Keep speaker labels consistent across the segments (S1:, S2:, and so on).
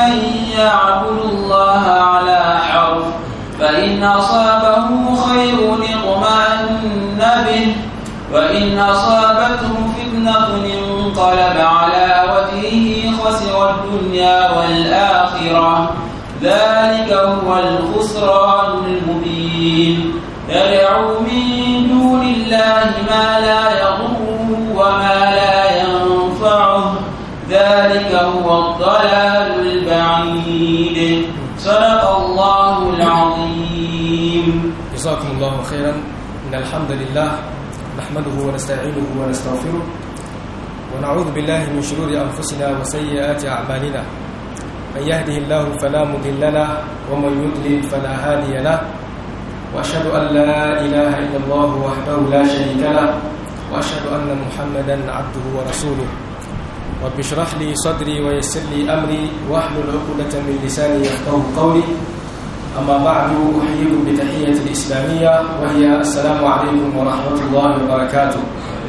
S1: من يعبد الله على حرف فإن أصابه خير اطمأن به وإن أصابته فتنة انقلب على وجهه خسر الدنيا والآخرة ذلك هو الخسران المبين يدعو من دون الله ما لا يضره وما لا ينفعه ذلك هو الضلال البعيد صدق الله العظيم
S2: جزاكم الله خيرا إن الحمد لله نحمده ونستعينه ونستغفره ونعوذ بالله من شرور أنفسنا وسيئات أعمالنا من يهده الله فلا مضل له ومن يضلل فلا هادي له وأشهد أن لا إله إلا الله وحده لا شريك له وأشهد أن محمدا عبده ورسوله رب اشرح لي صدري ويسر لي أمري واحلل عقدة من لساني يفقه قولي أما بعد أحييكم بتحية الإسلامية وهي السلام عليكم ورحمة الله وبركاته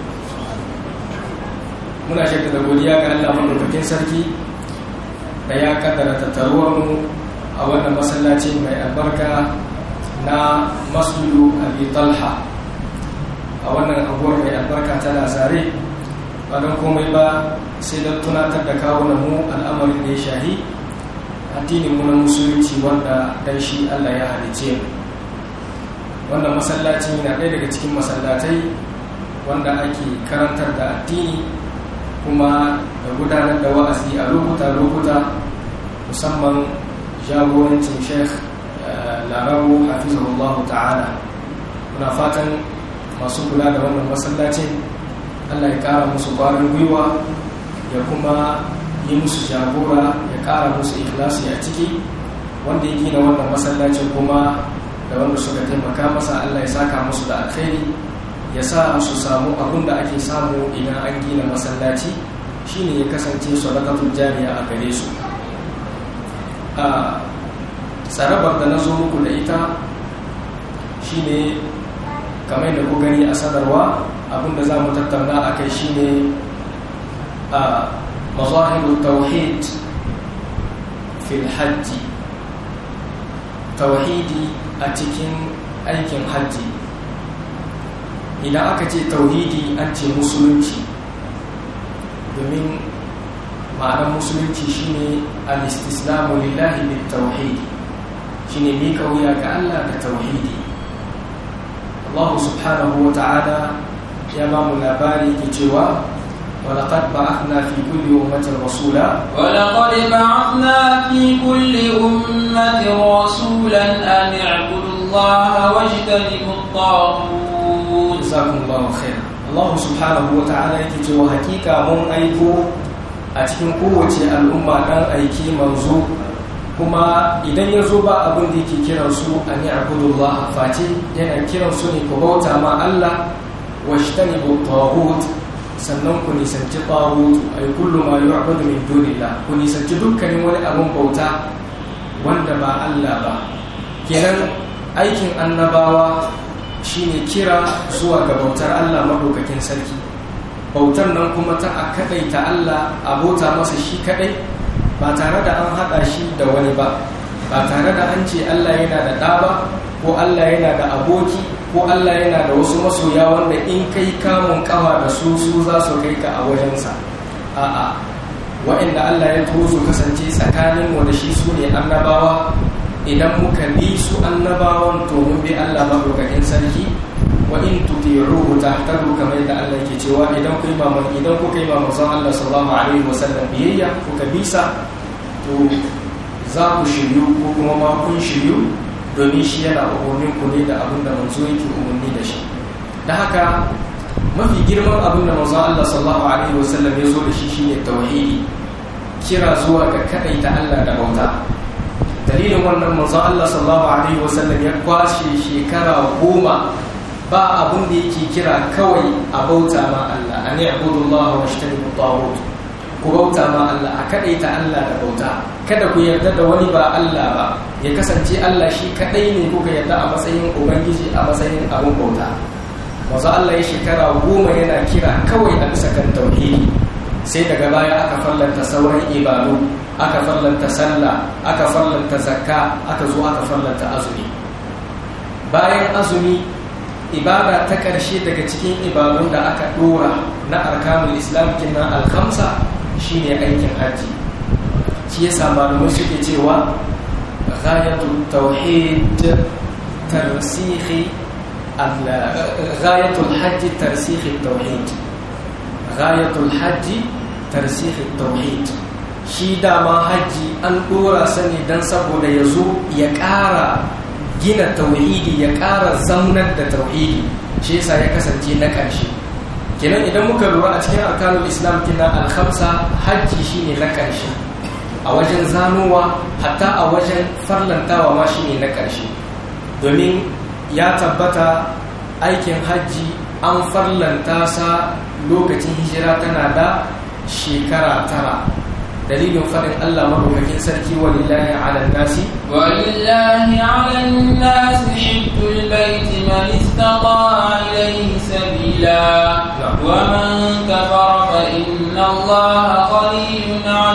S2: muna shaida godiya ga Allah madaukakin sarki da ya kaddara tattaruwarmu a wannan masallaci mai albarka na masjidu abi talha a wannan abuwar mai albarka ta lazare ba don komai ba sai don tunatar da kawunan mu al'amarin da ya shahi addinin mu na musulunci wanda dan shi Allah ya halice mu wannan masallaci na ɗaya daga cikin masallatai wanda ake karantar da addini kuma da gudanar da wa'azi a lokuta-lokuta musamman jagorancin sheikh larabu hafizahullahu ta'ala muna fatan masu kula da wannan masallacin allah ya kara musu kwarin gwiwa ya kuma yi musu jagora ya kara musu ikhlasi a ciki wanda ya gina wannan masallacin kuma da wanda suka taimaka masa allah ya saka musu da alkhairi ya sa su samu abin da ake samu idan an gina masallaci shine ya kasance sadaqatul jariya a gare su a tsarabar da na zo muku da ita shine kamar da ku gani a sadarwa abin da za mu tattauna a kai shine a mazahirul tauhid fil hajji tauhidi a cikin aikin hajji idan aka ce tauhidi an ce musulunci domin ma'anar musulunci shine al-istislamu lillahi bil tauhidi shine mika wuya ga Allah da tauhidi Allah subhanahu wa ta'ala ya ba mu labari ke cewa ولقد بعثنا في كل أمة رسولا
S1: ولقد بعثنا في كل أمة رسولا أن اعبدوا الله واجتنبوا الطاغوت
S2: جزاكم الله خيرا Allah subhanahu wa ta'ala yake cewa hakika mun aiko a cikin kowace al'umma dan aiki manzo kuma idan ya zo ba abin da yake kiran su an yi abudullah face yana kiran su ne ku bauta ma Allah wa shtanibu taghut sannan ku nisanci taghut ay kullu ma yu'badu min dunillah ku nisanci dukkanin wani abin bauta wanda ba Allah ba kenan aikin annabawa shine kira zuwa ga bautar Allah maɗaukakin sarki bautar nan kuma ta a kaɗaita Allah a bauta masa shi kaɗai ba tare da an haɗa shi da wani ba ba tare da an ce Allah yana da ɗa ba ko Allah yana da aboki ko Allah yana da wasu masoya wanda in kai kamun kawa da su su za su kai ka a wajensa a'a wa'inda Allah ya turo su kasance tsakanin mu da shi su ne annabawa idan muka bi su annabawan to mun bi Allah madaukakin sarki wa in tuti'uhu tahtadu kamar yadda Allah yake cewa idan ku imama idan kuka yi manzon Allah sallallahu alaihi wasallam biyayya kuka bisa to za ku shiryu ko kuma ma kun shiryu domin shi yana umarnin ku ne da abin da manzo yake umarni da shi da haka mafi girman abin da manzon Allah sallallahu alaihi wasallam ya zo da shi shine tauhidi kira zuwa ga kadaita Allah da bauta dalilin wannan manzo Allah sallallahu alaihi wasallam ya kwashe shekara goma ba abun da yake kira kawai a bauta ma Allah an ya'budullah wa yashtanibu taghut ku bauta ma Allah a kadaita Allah da bauta kada ku yarda da wani ba Allah ba ya kasance Allah shi kadai ne kuka yarda a matsayin ubangiji a matsayin abun bauta manzo Allah ya shekara goma yana kira kawai a bisa kan tauhidi sai daga baya aka fallanta sauran ibadu aka farlanta sallah aka farlanta zakka aka zo aka farlanta azumi bayan azumi ibada ta ƙarshe daga cikin ibadun da aka ɗora na arkanul islam kinan alhamsa shine aikin hajji shi yasa malamai suke cewa ghayatul tauhid tarsihi ghayatul hajji tarsihi tauhid ghayatul hajji tarsihi tauhid shi dama hajji an ɗora sani don saboda ya zo ya ƙara gina tauhidi ya ƙara zaunar da tauhidi shi yasa ya kasance na ƙarshe kenan idan muka lura a cikin arkanul islam kina alhamsa hajji shine na ƙarshe a wajen zanowa hatta a wajen farlantawa ma shine na ƙarshe domin ya tabbata aikin hajji an farlanta sa lokacin hijira tana da shekara tara dalilin faɗin Allah maɗaukakin sarki walillahi ala nasi
S1: ولله على الناس حج البيت من استطاع إليه سبيلا ومن كفر فإن الله غني عن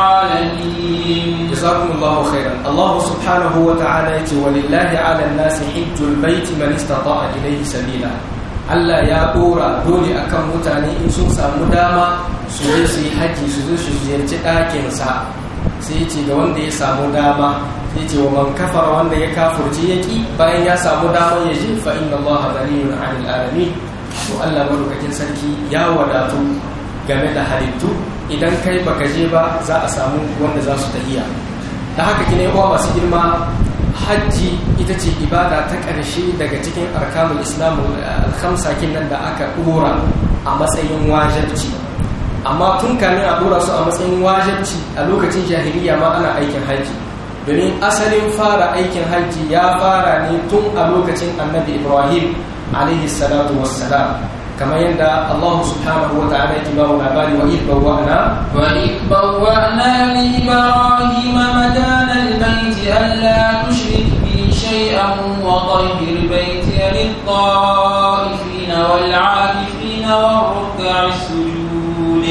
S1: العالمين
S2: جزاكم الله خيرا الله سبحانه وتعالى يتي ولله على الناس حج البيت من استطاع إليه سبيلا Allah ya ɗora dole akan mutane in sun samu dama su je su yi haji su zo su ziyarci ɗakinsa sai ce ga wanda ya samu dama sai ce wa man kafara wanda ya kafurci ya ƙi bayan ya samu dama ya ji fa inna Allah ghaniyun 'anil alamin to Allah madaukakin sarki ya wadatu game da halittu idan kai baka je ba za a samu wanda za su tahiya da haka kine uwa masu girma hajji ita ce ibada ta ƙarshe daga cikin arkanul islam alhamsa nan da aka ɗora a matsayin wajabci amma tun kamin a ɗora su a matsayin wajabci a lokacin jahiliya ma ana aikin hajji domin asalin fara aikin hajji ya fara ne tun a lokacin annabi ibrahim alaihi salatu wassalam kamar yadda Allah subhanahu wa ta'ala ya ba mu labari wa idh bawwa'na
S1: wa idh bawwa'na li ibrahima madana al-bayt alla tushrik bi shay'an wa tahhir bayti lit-ta'ifin wal-'akifin war-ruk'i sujud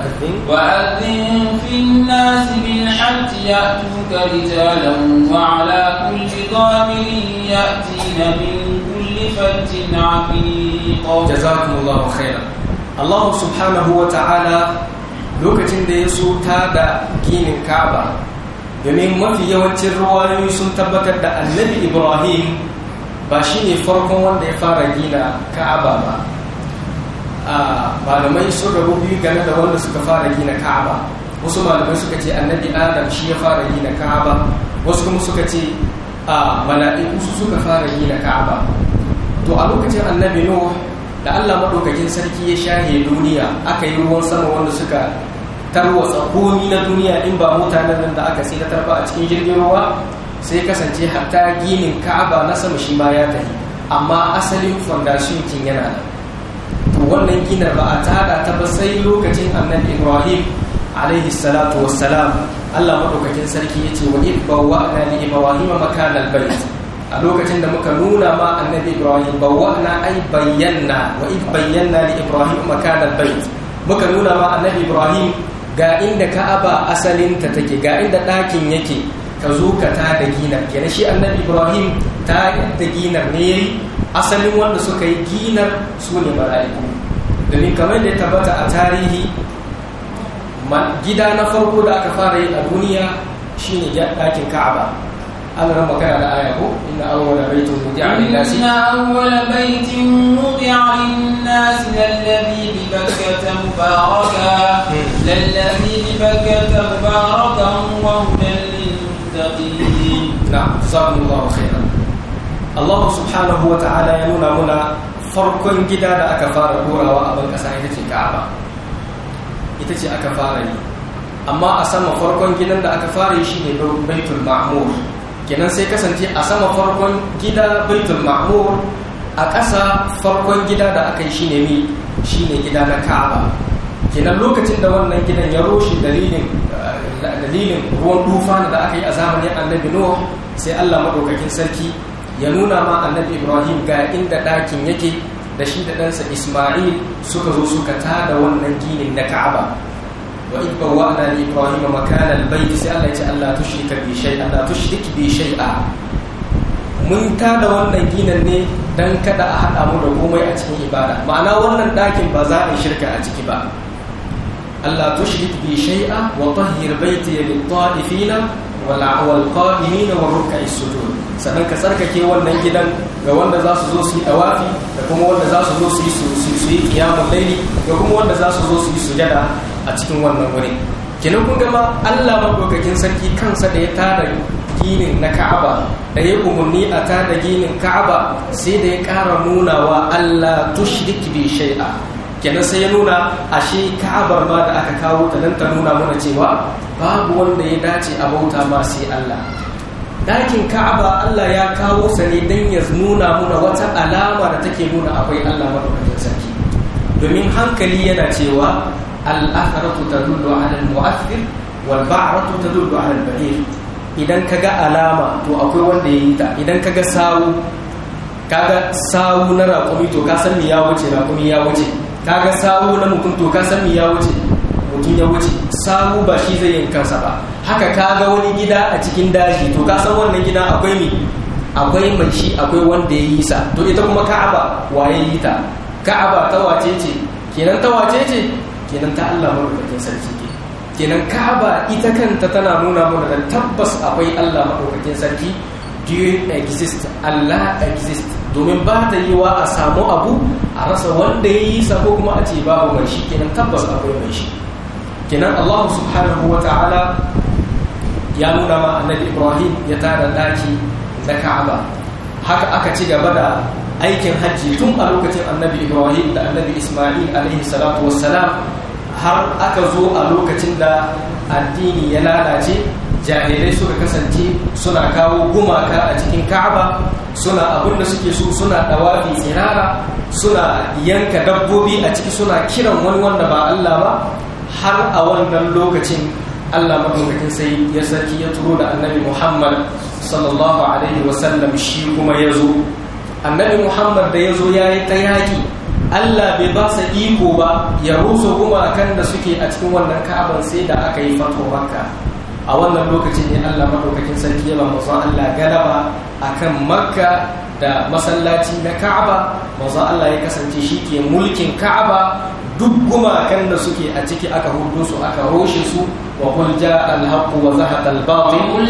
S1: وأذن في الناس بالحج يأتوك رجالا وعلى كل ضامر يأتين من كل فج عميق
S2: jazakumullahu khairan Allah subhanahu wa ta'ala lokacin da ya so ta da ginin Ka'aba domin mafi yawancin ruwayoyi sun tabbatar da annabi Ibrahim ba shi ne farkon wanda ya fara gina Ka'aba ba a malamai sun rabu biyu game da wanda suka fara gina Ka'aba wasu malamai suka ce annabi Adam shi ya fara gina Ka'aba wasu kuma suka ce a mala'iku su suka fara gina Ka'aba to a lokacin annabi Nuh da Allah maɗaukakin sarki ya shahe duniya aka yi ruwan sama wanda suka tarwatsa komi na duniya in ba mutanen nan da aka silatar ba a cikin jirgin ruwa sai kasance hatta ginin ka'aba na sama shi ma ya tafi amma asalin fondation kin yana nan to wannan ginar ba a tada ta ba sai lokacin annabi ibrahim alaihi salatu wassalam Allah maɗaukakin sarki ya ce wa id bawwa'na li ibrahim makanal bait a lokacin da muka nuna ma annabi ibrahim bawwa'na ai bayyana wa id bayyana li ibrahim makanal bait muka nuna ma annabi ibrahim ga inda ka'aba asalin ta take ga inda ɗakin yake ka zo ka ta da ginar kenan shi annabi ibrahim ta da ginar ne yayi asalin wanda suka yi ginar su ne mala'iku domin kamar da ya tabbata a tarihi gida na farko da aka fara yi a duniya shine ɗakin ka'aba Allah ran magana da aya ko inna awwala baitin wudi'a lin-nas
S1: inna awwala baitin wudi'a lin-nas lalladhi bi bakkata mubaraka lalladhi bi bakkata mubarakan wa hudan lil-muttaqin
S2: na'am jazakumullahu khairan Allah subhanahu wa ta'ala ya nuna muna farkon gida da aka fara dorawa a ban kasa ita ce Ka'aba ita ce aka fara yi amma a sama farkon gidan da aka fara yi shine Baitul Ma'mur kenan sai kasance a sama farkon gida baitul ma'mur a ƙasa farkon gida da aka yi shine mi shine gida na ka'aba kenan lokacin da wannan gidan ya roshe dalilin dalilin ruwan tufa da aka yi a zamanin annabi nuh sai Allah madaukakin sarki ya nuna ma annabi ibrahim ga inda ɗakin yake da shi da ɗansa isma'il suka zo suka tada wannan ginin na ka'aba wa in bawwa'na li ibrahima makana al-bayt sai Allah ya ce Allah tushrika bi shay'a Allah tushrik bi shay'a mun tada wannan ginin ne dan kada a hada mu da komai a cikin ibada ma'ana wannan dakin ba za a yi shirka a ciki ba Allah tushrik bi shay'a wa tahhir baiti lil ta'ifina wal wal qa'imin wa ruk'is sujud sannan ka tsarkake wannan gidan ga wanda za su zo su yi dawafi da kuma wanda za su zo su yi su yi qiyamul layli da kuma wanda za su zo su yi sujada a cikin wannan wuri kenan kun gama Allah madaukakin sarki kansa da ya tada ginin na Ka'aba da ya umarni a tada ginin Ka'aba sai da ya ƙara nunawa Allah tushrik bi shay'a kenan sai ya nuna ashe Ka'abar ma da aka kawo ta dan ta nuna mana cewa babu wanda ya dace a bauta ma sai Allah Dakin Ka'aba Allah ya kawo sa ne dan ya nuna muna wata alama da take nuna akwai Allah madaukakin sarki domin hankali yana cewa al-atharatu tadullu ala al-mu'aththir wal ba'ratu tadullu ala al-ba'ir idan ka ga alama to akwai wanda ya yi ta idan ka ga sawu kaga sawu na raƙumi to ka san me ya wuce raƙumi ya wuce kaga sawu na mutum to ka san me ya wuce mutum ya wuce sawu ba shi zai yin kansa ba haka kaga wani gida a cikin daji to ka san wannan gida akwai me akwai mai shi akwai wanda ya yi sa to ita kuma ka'aba waye yi ta ka'aba ta wace ce kenan ta wace ce kenan ta Allah madaukakin sarki ke kenan ka'aba ita kanta tana nuna mana da tabbas akwai Allah maɗaukakin sarki do you exist Allah exist domin ba ta yi wa a samu abu a rasa wanda ya yi sa ko kuma a ce babu mai shi kenan tabbas akwai mai shi kenan Allah subhanahu wa ta'ala ya nuna ma annabi Ibrahim ya tara daki na Ka'aba haka aka ci gaba da aikin hajji tun a lokacin annabi Ibrahim da annabi Ismail alaihi salatu wassalam har aka zo a lokacin da addini ya lalace jahilai suka kasance suna kawo gumaka a cikin ka'aba suna abin da suke so suna dawafi tsirara suna yanka dabbobi a ciki suna kiran wani wanda ba Allah ba har a wannan lokacin Allah madaukakin sai ya sarki ya turo da annabi Muhammad sallallahu alaihi wasallam shi kuma ya zo annabi Muhammad da ya zo ya yi ta yaƙi Allah bai ba sa iko ba ya rusa gumakan da suke a cikin wannan ka'aban sai da aka yi fato makka a wannan lokacin ne Allah madaukakin sarki ya ba manzon Allah galaba akan makka da masallaci na ka'aba manzon Allah ya kasance shi ke mulkin ka'aba duk gumakan da suke a ciki aka hudu su aka roshe su wa qul jaa al-haqq wa zahaqa al-batil
S1: qul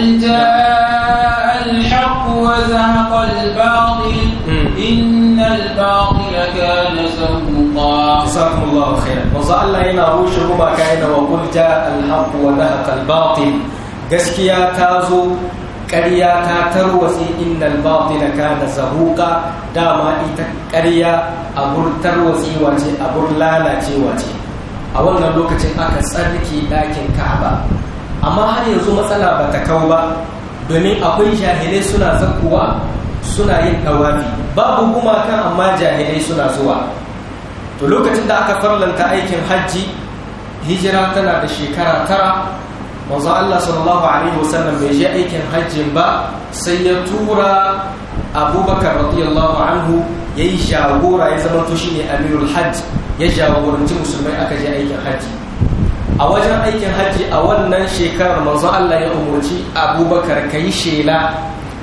S1: jaa al-haqq wa zahaqa al-batil inna al-batila kana zahuqa
S2: jazakumullahu khairan manzo Allah yana rushe gumaka yana wa qul jaa al-haqq wa zahaqa al-batil gaskiya ta zo ƙarya ta tarwatsi innal batila kana zahuqa dama ita ƙarya abur tarwatsewa ce abur lalacewa ce a wannan lokacin aka tsarki ɗakin Ka'aba amma har yanzu matsala ba ta kau ba domin akwai jahilai suna zakkuwa suna yin dawafi babu gumakan amma jahilai suna zuwa to lokacin da aka farlanta aikin hajji hijira tana da shekara tara manzo Allah sallallahu alaihi wasallam bai je aikin hajjin ba sai ya tura abubakar radiyallahu anhu ya yi jagora ya zama to shine amirul hajj ya jagoranci musulmai aka je aikin hajji a wajen aikin hajji a wannan shekarar manzo Allah ya umarci abubakar ka yi shela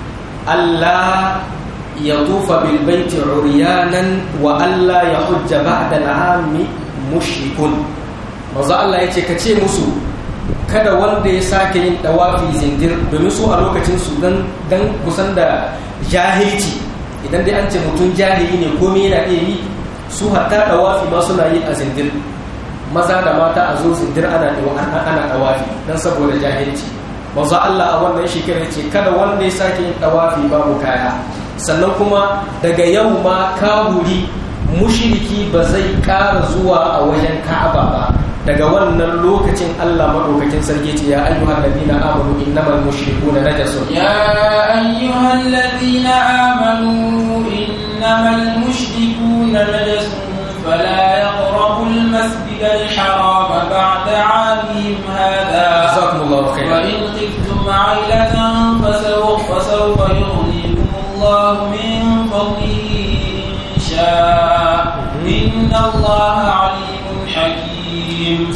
S2: Allah ya tufa bil baiti uriyanan wa Allah ya hujja ba'da al'ami mushrikun manzo Allah ya ce ka ce musu kada wanda ya sake yin dawafi zindir domin su a lokacin su dan dan kusan da jahilci idan dai an ce mutum jahili ne komai yana iya yi su hatta dawafi ma suna yi a zindir maza da mata a zo zindir ana ana dawafi dan saboda jahilci manzo Allah a wannan shekarar ce kada wanda ya sake yin dawafi babu kaya sannan kuma daga yau ma kahuri mushriki ba zai ƙara zuwa a wajen Ka'aba ba daga wannan lokacin Allah madaukakin sarki ce ya ayyuhal ladina amanu innamal mushrikuna najasun
S1: ya ayyuhal ladina amanu innamal mushrikuna najasun فلا يقربوا المسجد الحرام بعد عامهم هذا
S2: جزاكم الله خيرا
S1: وإن خفتم عيلة فسوف, فسوف يغنيكم الله من فضله إن شاء إن الله عليم حكيم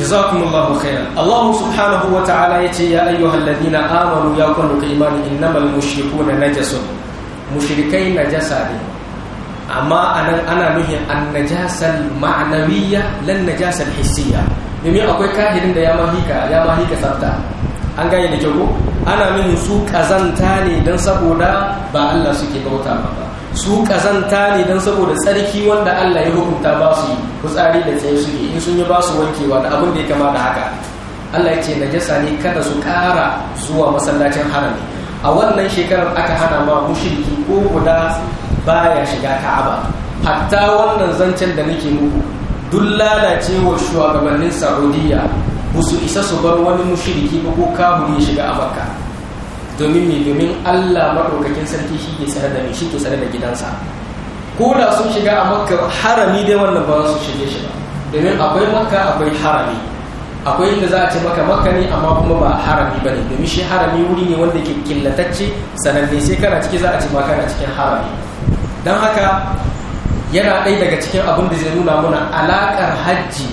S2: jazakumullahu khairan Allah subhanahu wa ta'ala yace ya ayyuhal ladina amanu ya kunu ka imani innamal mushrikuna najasun mushrikai najasa ne amma anan ana nuhin an najasal ma'nawiyya lan najasal hissiyya domin akwai kahirin da ya mahika ya mahika tsafta an gane da kyau ana nuhin su kazanta ne dan saboda ba Allah suke bauta ba su kazanta ne don saboda tsarki wanda Allah ya hukunta ba su yi kutsari da tsaye suke in sun yi ba su wankewa da abin da ya kama da haka Allah ya ce najasa ne kada su ƙara zuwa masallacin harami a wannan shekarar aka hana ma mushriki ko guda baya shiga Ka'aba hatta wannan zancen da nake muku duk lalacewar shugabannin Saudiya ba su isa su bar wani mushriki ba ko kaburi ya shiga a Makka domin me domin Allah maɗaukakin sarki shi ke tsare da me shi ke tsare da gidansa ko da sun shiga a makka harami dai wannan ba su shige shi ba domin akwai makka akwai harami akwai inda za a ce maka makka ne amma kuma ba harami ba ne domin shi harami wuri ne wanda ke killatacce sananne sai kana ciki za a ce ma kana cikin harami don haka yana ɗaya daga cikin abin da zai nuna mana alaƙar hajji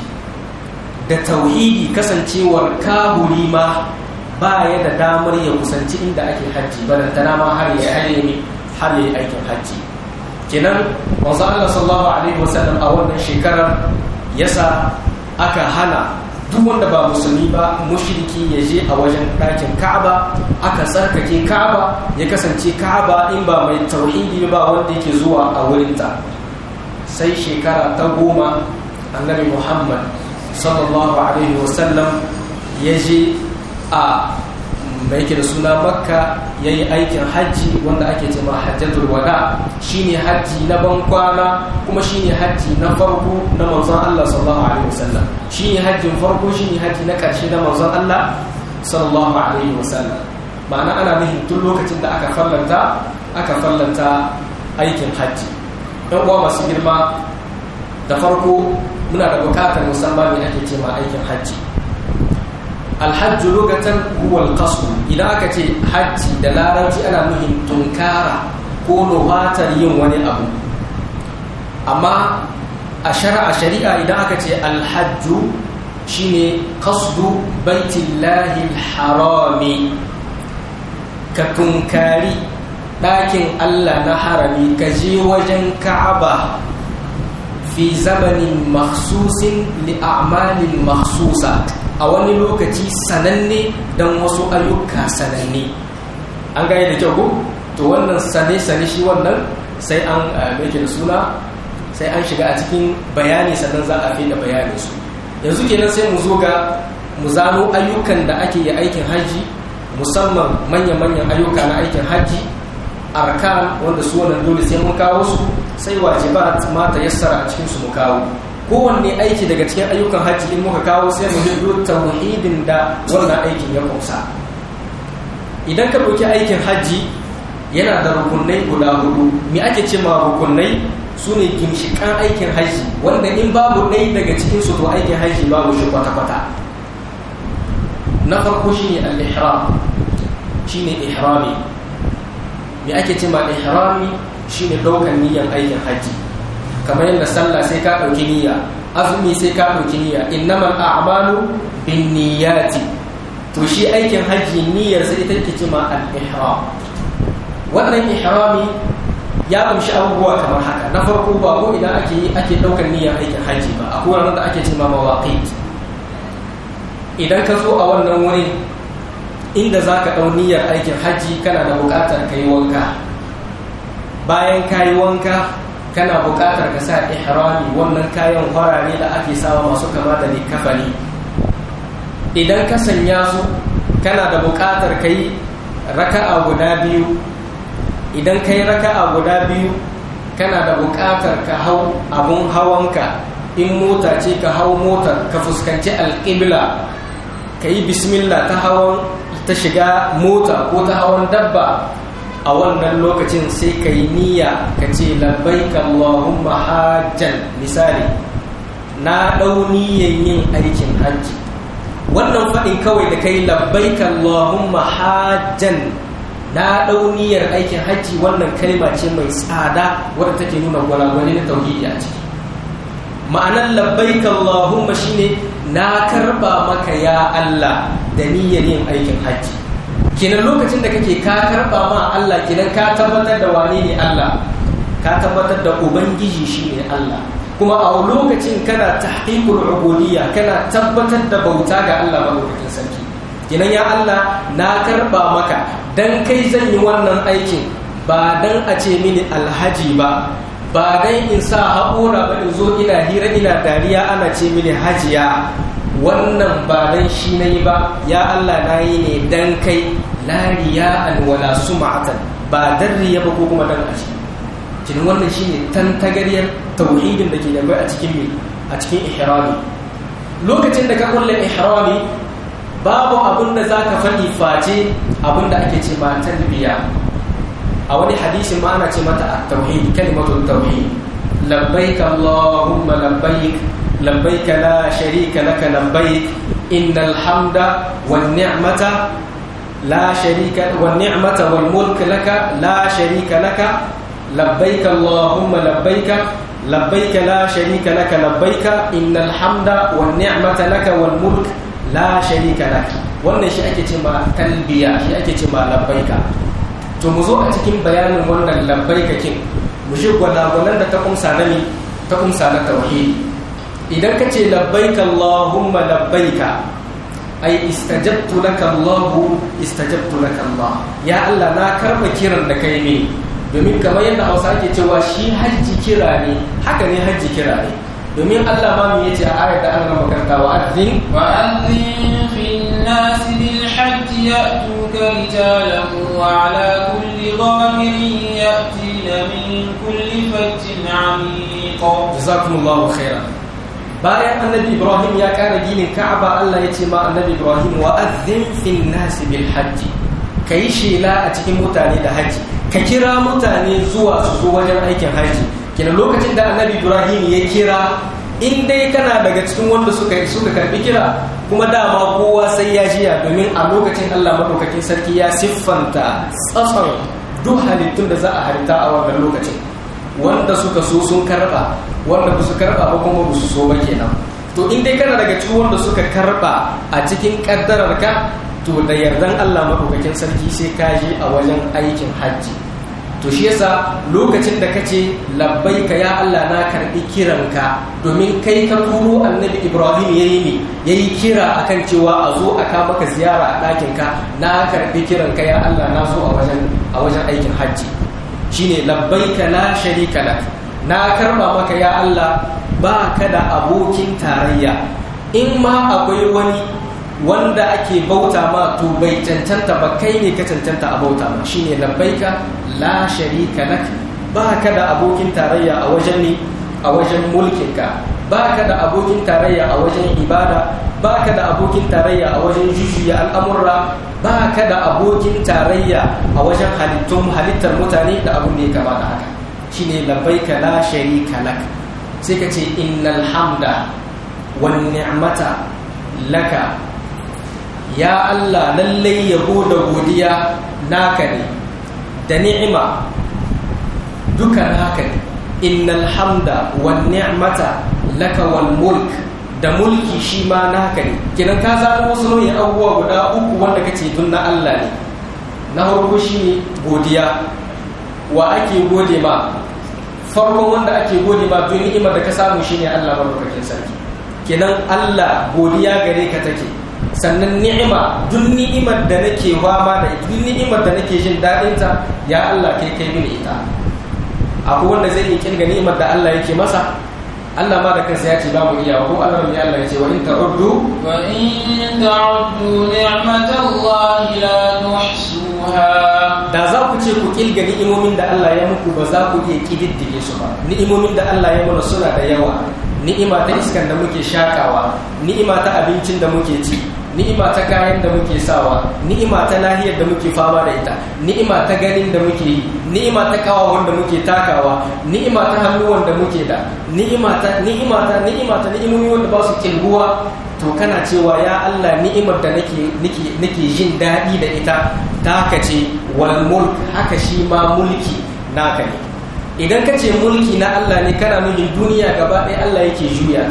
S2: da tauhidi kasancewar kaburi ma ba ya da damar ya kusanci inda ake hajji balantana ma har ya ne har ya yi aikin hajji kenan wanzu Allah sallallahu alaihi wasallam a wannan shekarar yasa aka hana duk wanda ba musulmi ba mushriki ya je a wajen ɗakin Ka'aba aka tsarkake Ka'aba ya kasance Ka'aba in ba mai tauhidi ba wanda yake zuwa a wurinta sai shekara ta goma annabi Muhammad sallallahu alaihi wasallam ya je a mai yake da suna makka ya yi aikin hajji wanda ake ce ma hajjatul wada shine hajji na ban kwana kuma shine hajji na farko na manzon Allah sallallahu alaihi wasallam shine hajjin farko shine hajji na karshe na manzon Allah sallallahu alaihi wasallam ma'ana ana nufin tun lokacin da aka fallanta aka fallanta aikin hajji ɗan uwa masu girma da farko muna da bukatar musamman ne ake ce ma aikin hajji alhajju lokacin huwal kasu idan aka ce hajji da larabci ana nuhin tunkara ko nuhatar yin wani abu amma a shari'a shari'a idan aka ce alhajju shine kasdu baitillahi harami ka tunkari ɗakin allah na harami ka je wajen ka'aba fi zamanin maksusin li'amalin maksusa a wani lokaci sananne don wasu ayyuka sananne an gaya da kyau ko to wannan sane-sane shi wannan sai an mai da suna sai an shiga a cikin bayani sannan za a fi da bayanin su yanzu kenan sai mu zo ga mu zano ayyukan da ake yi aikin hajji musamman manya-manyan ayyuka na aikin hajji arkan wanda su wannan dole sai mun kawo su sai wajibat ma ta yassara a cikin su mu kawo kowanne aiki daga cikin ayyukan hajji in muka kawo sai mu hido tauhidin da wannan aikin ya kumsa idan ka ɗauki aikin hajji yana da rukunai guda hudu me ake ce ma rukunai su ne ginshiƙan aikin hajji wanda in babu ɗaya daga cikin su to aikin hajji babu shi kwata-kwata na farko shine al-ihram shine ihrami me ake ce ma ihrami shine ɗaukar niyyar aikin hajji kamar yadda sallah sai ka ɗauki niyya azumi sai ka ɗauki niyya innamal a'malu bin niyyati to shi aikin hajji niyyar sai ita ke cima al-ihram wannan ihrami ya kumshi abubuwa kamar haka na farko ba ko idan ake yi ake ɗaukar niyyar aikin hajji ba akwai wani da ake cima mawaqit idan ka zo a wannan wurin inda za ka ɗau niyyar aikin hajji kana da buƙatar ka yi wanka bayan ka yi wanka kana buƙatar ka sa ihrami wannan kayan farare da ake sawa masu kama da likafani idan ka sanya su kana da buƙatar ka yi raka'a guda biyu idan ka yi raka'a guda biyu kana da buƙatar ka hau abun hawanka in mota ce ka hau motar ka fuskanci alƙibla ka yi bismillah ta hawan ta shiga mota ko ta hawan dabba a wannan lokacin sai ka yi niyya ka ce labbaika Allahumma hajjan misali na ɗau niyyan yin aikin hajji wannan faɗin kawai da kai labbaika Allahumma hajjan na ɗau niyyar aikin hajji wannan kalma ce mai tsada wadda take nuna gwalagwale na tauhidi a ciki ma'anar labbaika Allahumma shine na karba maka ya Allah da niyyar yin aikin hajji kenan lokacin da kake ka karba ma Allah kenan ka tabbatar da wane ne Allah ka tabbatar da ubangiji shine Allah kuma a lokacin kana tahqiqul ubudiyya kana tabbatar da bauta ga Allah madaukakin sarki kenan ya Allah na karba maka dan kai zan yi wannan aikin ba dan a ce mini alhaji ba ba dan in sa haƙora ba in zo ina hira ina dariya ana ce mini hajiya wannan ba dan shi na yi ba ya Allah na yi ne dan kai lariya an wala sum'atan ba dan riya ba ko kuma dan aji kin wannan shine tantagariyar tauhidin da ke da a cikin me a cikin ihrami lokacin da ka kulle ihrami babu abin da zaka faɗi face abin da ake ce ma talbiya a wani hadisin ma ana ce mata at-tauhid kalimatul tauhid labbaik allahumma labbaik labbaik la sharika laka labbaik innal hamda wan ni'mata la sharika wan ni'mata wal mulk laka la sharika laka labbaik allahumma labbaik labbaik la sharika laka labbaik innal hamda wan ni'mata laka wal mulk la sharika laka wannan shi ake ce ma talbiya shi ake ce ma labbaika to mu zo a cikin bayanin wannan labbaika kin mu shi gwalagwalan da ta kumsa na ni ta kumsa na tauhidi idan ka ce labbaika Allahumma labbaika ai istajabtu laka Allahu istajabtu laka Allah ya Allah na karba kiran da kai ne domin kamar yadda Hausa ake cewa shi hajji kira ne haka ne hajji kira ne domin Allah ma mu yace a ayar da Allah makaranta wa azzin
S1: wa azzin fil nas bil hajj ya'tuka rijalan wa ala kulli dhamirin ya'tina min kulli fajjin 'amiq
S2: jazakumullahu khairan bayan annabi ibrahim ya kara ginin ka'aba allah ya ce ma annabi ibrahim wa azzin fil nas bil hajj kai shela a cikin mutane da haji ka kira mutane zuwa su zo wajen aikin haji kina lokacin da annabi ibrahim ya kira in dai kana daga cikin wanda suka suka karbi kira kuma dama kowa sai ya jiya domin a lokacin allah madaukakin sarki ya siffanta tsatson duk halittun da za a halitta a wannan lokacin wanda suka so sun karba wanda ba su karba ba kuma ba su so ba kenan to in dai kana daga cikin wanda suka karba a cikin kaddarar ka to da yardan Allah madaukakin sarki sai ka je a wajen aikin hajji to shi yasa lokacin da kace labbaika ya Allah na karbi kiranka domin kai ka turo annabi Ibrahim yayi ne yayi kira akan cewa a zo a ka maka ziyara a ɗakin ka na karbi kiranka ya Allah na zo a wajen a wajen aikin hajji shine labbaika la sharika lak na karba maka ya Allah ba ka da abokin tarayya in ma akwai wani wanda ake bauta ma to bai cancanta ba kai ne ka cancanta a bauta ma shine labbaika la sharika lak ba ka da abokin tarayya a wajen ne a wajen mulkinka ba ka da abokin tarayya a wajen ibada ba ka da abokin tarayya a wajen jujjuya al'amurra ba ka da abokin tarayya a wajen halittun halittar mutane da abin da ya kama da haka shine labbaika la sharika lak sai ka ce innal hamda wan ni'mata laka ya Allah lallai yabo da godiya naka ne da ni'ima duka naka ne innal hamda wan ni'mata laka wal mulk da mulki shi ma naka ne kinan ka zano wasu nau'in abubuwa guda uku wanda kace tun na Allah ne na farko shine godiya wa ake gode ma farkon wanda ake gode ma duk ni'imar da ka samu shine Allah madaukakin sarki kenan Allah godiya gare ka take sannan ni'ima duk ni'imar da nake fama da duk ni'imar da nake jin daɗin ta ya Allah kai kai mini ita akwai wanda zai yi kirga ni'imar da Allah yake masa Allah ma da kansa ya ce ba mu iya ko Allah ne Allah ya ce wa in ta'uddu
S1: wa in ta'uddu ni'matallahi la tuhsuha
S2: da za ku ce ku kilga ni'imomin da Allah ya muku ba za ku iya kididdige su ba ni'imomin da Allah ya mana suna da yawa ni'ima ta iskan da muke shakawa ni'ima ta abincin da muke ci ni'ima ta kayan da muke sawa ni'ima ta lahiyar da muke fama da ita ni'ima ta ganin da muke yi ni'ima ta kawawan da muke takawa ni'ima ta hannuwan da muke da ni'ima ta ni'ima ta ni'ima ta ni'imomi wanda ba su kilguwa to kana cewa ya Allah ni'imar da nake nake nake jin daɗi da ita taka ce wal mulk haka shi ma mulki naka ne idan ka ce mulki na Allah ne kana nufin duniya gaba ɗaya Allah yake juya ta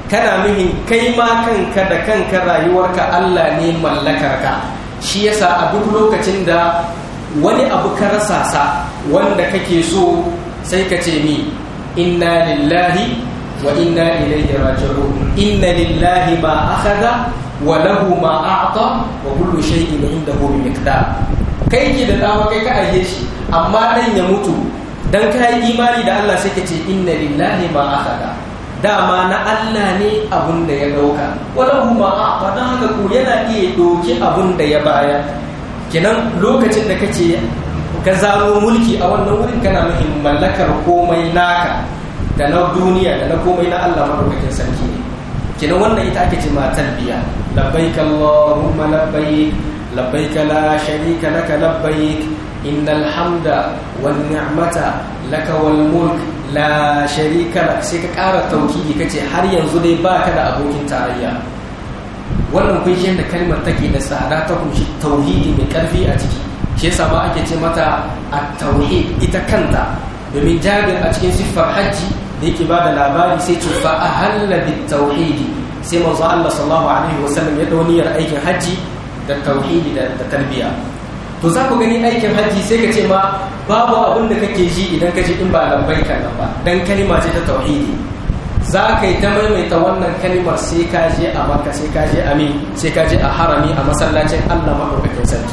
S2: kana nuhin kai ma kanka da kanka rayuwarka Allah ne mallakarka shi yasa a duk lokacin da wani abu ka rasa sa wanda kake so sai ka ce mi inna lillahi wa inna ilaihi raji'un inna lillahi ma akhadha wa lahu ma a'ta wa kullu shay'in indahu bi miqdar kai ke da dama kai ka aihe shi amma dan ya mutu dan ka yi imani da Allah sai ka ce inna lillahi ma akhadha dama na Allah ne abun da ya dauka wala huma a'ta dan haka ko yana iya doki abun da ya bayar kenan lokacin da kace ka zaro mulki a wannan wurin kana nufin mallakar komai naka da na duniya da na komai na Allah madaukakin sarki ne kenan wannan ita ake ce ma talbiya labbaik allahumma labbaik labbaik la sharika laka labbaik innal hamda wan ni'mata laka wal mulk la sharika lak sai ka ƙara tauhidi kace har yanzu dai baka da abokin tarayya wannan kun da kalmar take da tsada ta kunshi tauhidi mai karfi a ciki shi yasa ma ake ce mata at-tauhid ita kanta domin jabir a cikin siffar hajji da yake ba da labari sai ce fa ahalla bit tauhidi sai manzo Allah sallallahu alaihi wasallam ya dau niyyar aikin hajji da tauhidi da talbiya to za ku gani aikin hajji sai ka ce ma babu abin da kake ji idan ka ji in ba labbaika nan ba dan kalima ce ta tauhidi za ka yi ta maimaita wannan kalimar sai ka je a makka sai ka je amin sai ka je a harami a masallacin Allah madaukakin sarki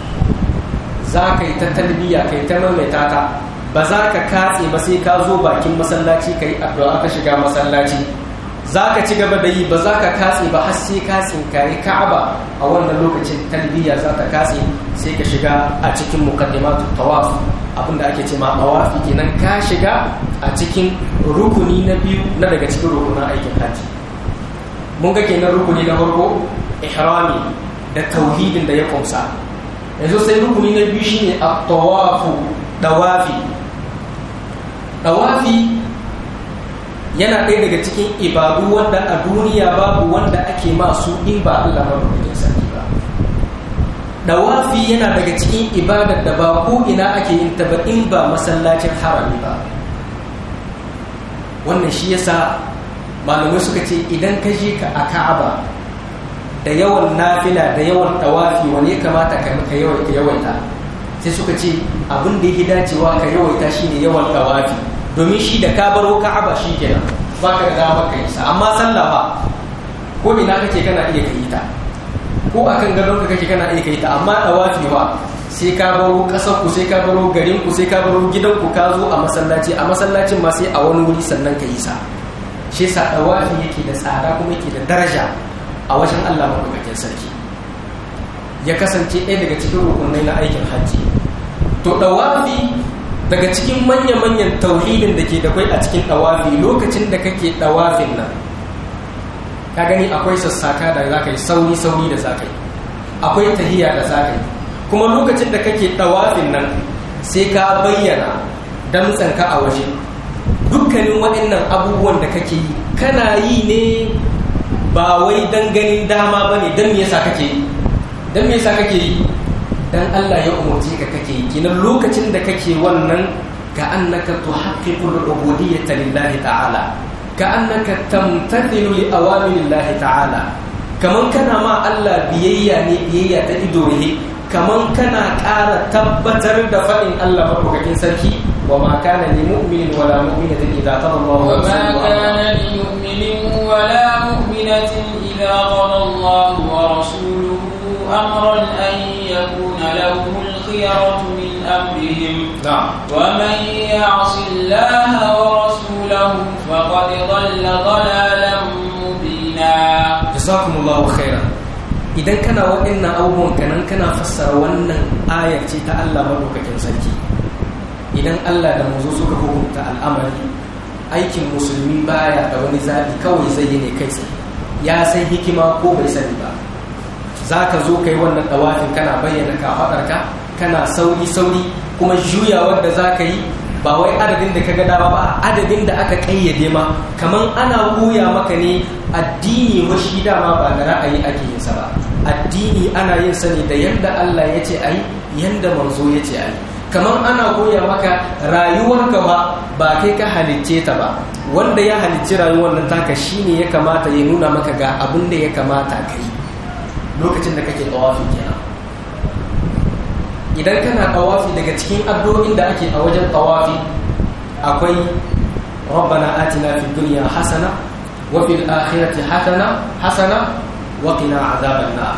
S2: za ka yi ta talbiya ka yi ta maimaita ta ba za ka katse ba sai ka zo bakin masallaci ka yi addu'a ka shiga masallaci za ka ci gaba da yi ba za ka katse ba har sai ka tsinkari ka'aba a wannan lokacin talbiya za ka katse sai ka shiga a cikin muqaddimatu tawaf abinda ake ce ma tawafi kenan ka shiga a cikin rukuni na biyu na daga cikin rukunan aikin haji mun ga kenan rukuni na farko ihrami da tauhidin da ya kumsa yanzu sai rukuni na biyu shine at-tawafu dawafi dawafi yana ɗaya daga cikin ibadu wanda a duniya babu wanda ake masu in ba Allah madaukakin sarki ba dawafi yana daga cikin ibadar da ba ko ina ake yin ta ba in ba masallacin harami ba wannan shi yasa malamai suka ce idan ka je ka a Ka'aba da yawan nafila da yawan dawafi wane kamata ka yawaita yawaita sai suka ce abin da yake dacewa ka yawaita shine yawan dawafi domin shi da ka baro ka'aba shi kenan ba ka da damar ka yi sa amma sallah ba ko ina kake kana iya ka yi ta ko akan gadon ka kake kana iya ka yi ta amma dawafi ba sai ka baro kasar ku sai ka baro garin ku sai ka baro gidan ku ka zo a masallaci a masallacin ma sai a wani wuri sannan ka yi sa shi yasa dawafi yake da tsada kuma yake da daraja a wajen Allah madaukakin sarki ya kasance ɗaya daga cikin rukunai na aikin hajji to dawafi daga cikin manya-manyan tauhidin da ke da kwai a cikin dawafi lokacin da kake dawafin nan ka gani akwai sassaka da za ka yi sauri-sauri da za ka yi akwai tahiya da za ka yi kuma lokacin da kake dawafin nan sai ka bayyana damtsanka a waje dukkanin waɗannan abubuwan da kake yi kana yi ne ba wai don ganin dama ba ne don me yasa kake yi don me yasa kake yi dan Allah ya umarci ka kake yi kinan lokacin da kake wannan ka annaka tuhaqqiqul ubudiyyata lillahi ta'ala ka annaka tamtathilu li awamirillahi ta'ala kaman kana ma Allah biyayya ne biyayya ta ido ne kaman kana ƙara tabbatar da faɗin Allah madaukakin sarki wa ma kana li mu'minin wala mu'minatin idza qada Allahu
S1: wa ma kana li mu'minin wala mu'minatin idza qada Allahu wa rasuluhu amran an yakuna lahum al-khiyaratu min amrihim
S2: na'am
S1: ومن يعص الله ورسوله فقد ضل ضلالا مبينا
S2: jazakumullahu khairan idan kana waɗannan abubuwan kanan kana fassara wannan ayar ce ta Allah madaukakin sarki idan Allah da manzo suka hukunta al'amari aikin musulmi baya da wani zabi kawai zai yi ne kai tsaye ya san hikima ko bai sani ba za ka zo kai wannan ɗawafin kana bayyana kafaɗarka kana sauri sauri kuma juyawar da za ka yi ba wai adadin da ka ga dama ba adadin da aka kayyade ma kaman ana koya maka ne addini wa shi dama ba da ra'ayi ake yin sa ba addini ana yin sa ne da yanda Allah ya ce ayi yanda manzo ya ce ayi kamar ana koya maka rayuwarka ba ba kai ka halicce ta ba wanda ya halicci rayuwar nan taka shine ya kamata ya nuna maka ga abin da ya kamata ka yi lokacin da kake tawafi kenan idan kana tawafi daga cikin addu'o'in da ake a wajen tawafi akwai rabbana atina fid dunya hasana wa fil akhirati hasana hasana wa qina azaban nar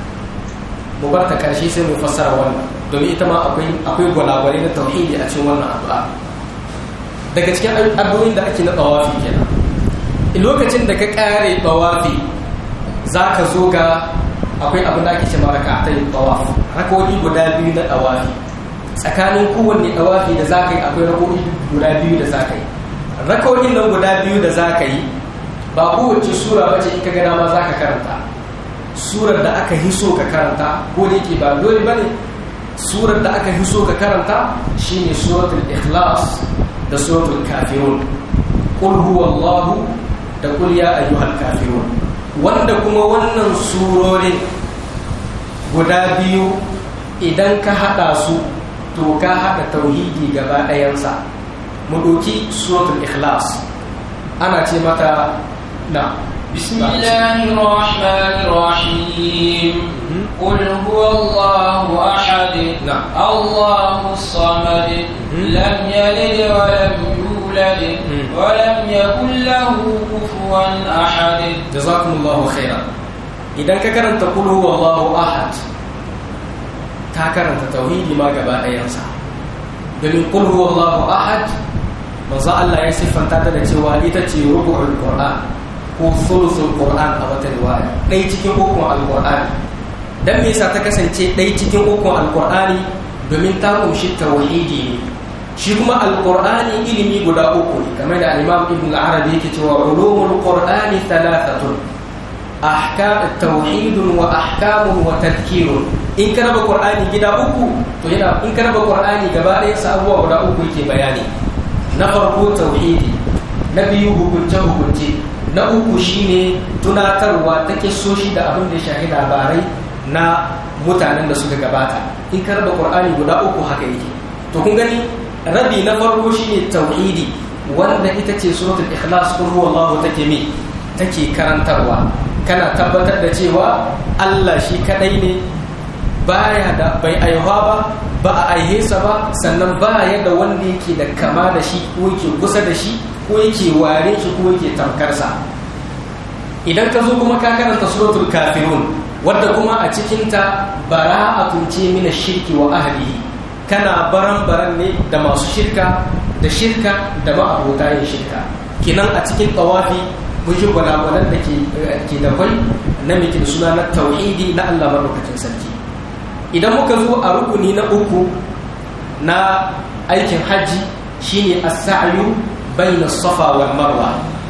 S2: mu bar ta karshe sai mu fassara wannan domin ita ma akwai akwai gwalagwale na tauhidi a cikin wannan addu'a daga cikin addu'o'in da ake na tawafi kenan lokacin da ka kare tawafi zaka zo ga akwai abin da ake cewa raka'atai tawaf rak'o'i guda biyu na tawafi tsakanin kowanne tawafi da zaka yi akwai rak'o'i guda biyu da zaka yi rak'o'in nan guda biyu da zaka yi ba kowace sura bace in ka ga dama zaka karanta surar da aka hiso ka karanta ko da yake ba dole bane surar da aka hiso ka karanta shine suratul ikhlas da suratul kafirun qul huwallahu da qul ya ayyuhal kafirun wanda kuma wannan surorin guda biyu idan ka hada su to ka hada tauhidi gaba ɗayansa mu ɗauki suratul ikhlas ana ce mata na
S1: بسم الله الرحمن الرحيم قل هو الله أحد
S2: نعم.
S1: الله الصمد لم يلد ولم يولد
S2: مم.
S1: ولم يكن له كفوا أحد
S2: jazakumullahu khairan idan ka karanta qul huwallahu ahad ka karanta tauhidi ma gaba ɗayansa domin qul huwallahu ahad manzo Allah ya siffanta ta da cewa ita ce rubu'ul qur'an ko thuluthul qur'an a wata riwaya ɗai cikin ukun alqur'ani dan me yasa ta kasance ɗai cikin ukun alqur'ani domin ta kumshi tauhidi ne shi kuma alqur'ani ilimi guda uku ne kamar da al-imam ibn al-arabi yake cewa ulumul qur'ani thalathatun ahkam tauhid wa ahkam wa tadhkir in ka raba qur'ani gida uku to yana in ka raba qur'ani gaba ɗaya sa abubuwa guda uku yake bayani na farko tauhidi na biyu hukunce hukunce na uku shine tunatarwa ta kisoshi da abin da shahi labarai na mutanen da suka gabata in ka raba qur'ani guda uku haka yake to kun gani rabi na farko shine tauhidi wanda ita ce suratul ikhlas kun huwa Allah take mi take karantarwa kana tabbatar da cewa Allah shi kadai ne baya da bai aihuwa ba ba a aihe sa ba sannan baya da wanda yake da kama da shi ko yake kusa da shi ko yake ware shi ko yake tamkarsa idan ka zo kuma ka karanta suratul kafirun wadda kuma a cikinta bara'atun ce mina shirki wa ahlihi kana baran-baran ne da masu shirka da shirka da ma'abota yin shirka kinan a cikin tawafi muke gwalagwalan da ke da kwai na mai da suna na tauhidi na Allah maɗaukakin sarki idan muka zo a rukuni na uku na aikin hajji shine as-sa'yu bayna safa wal marwa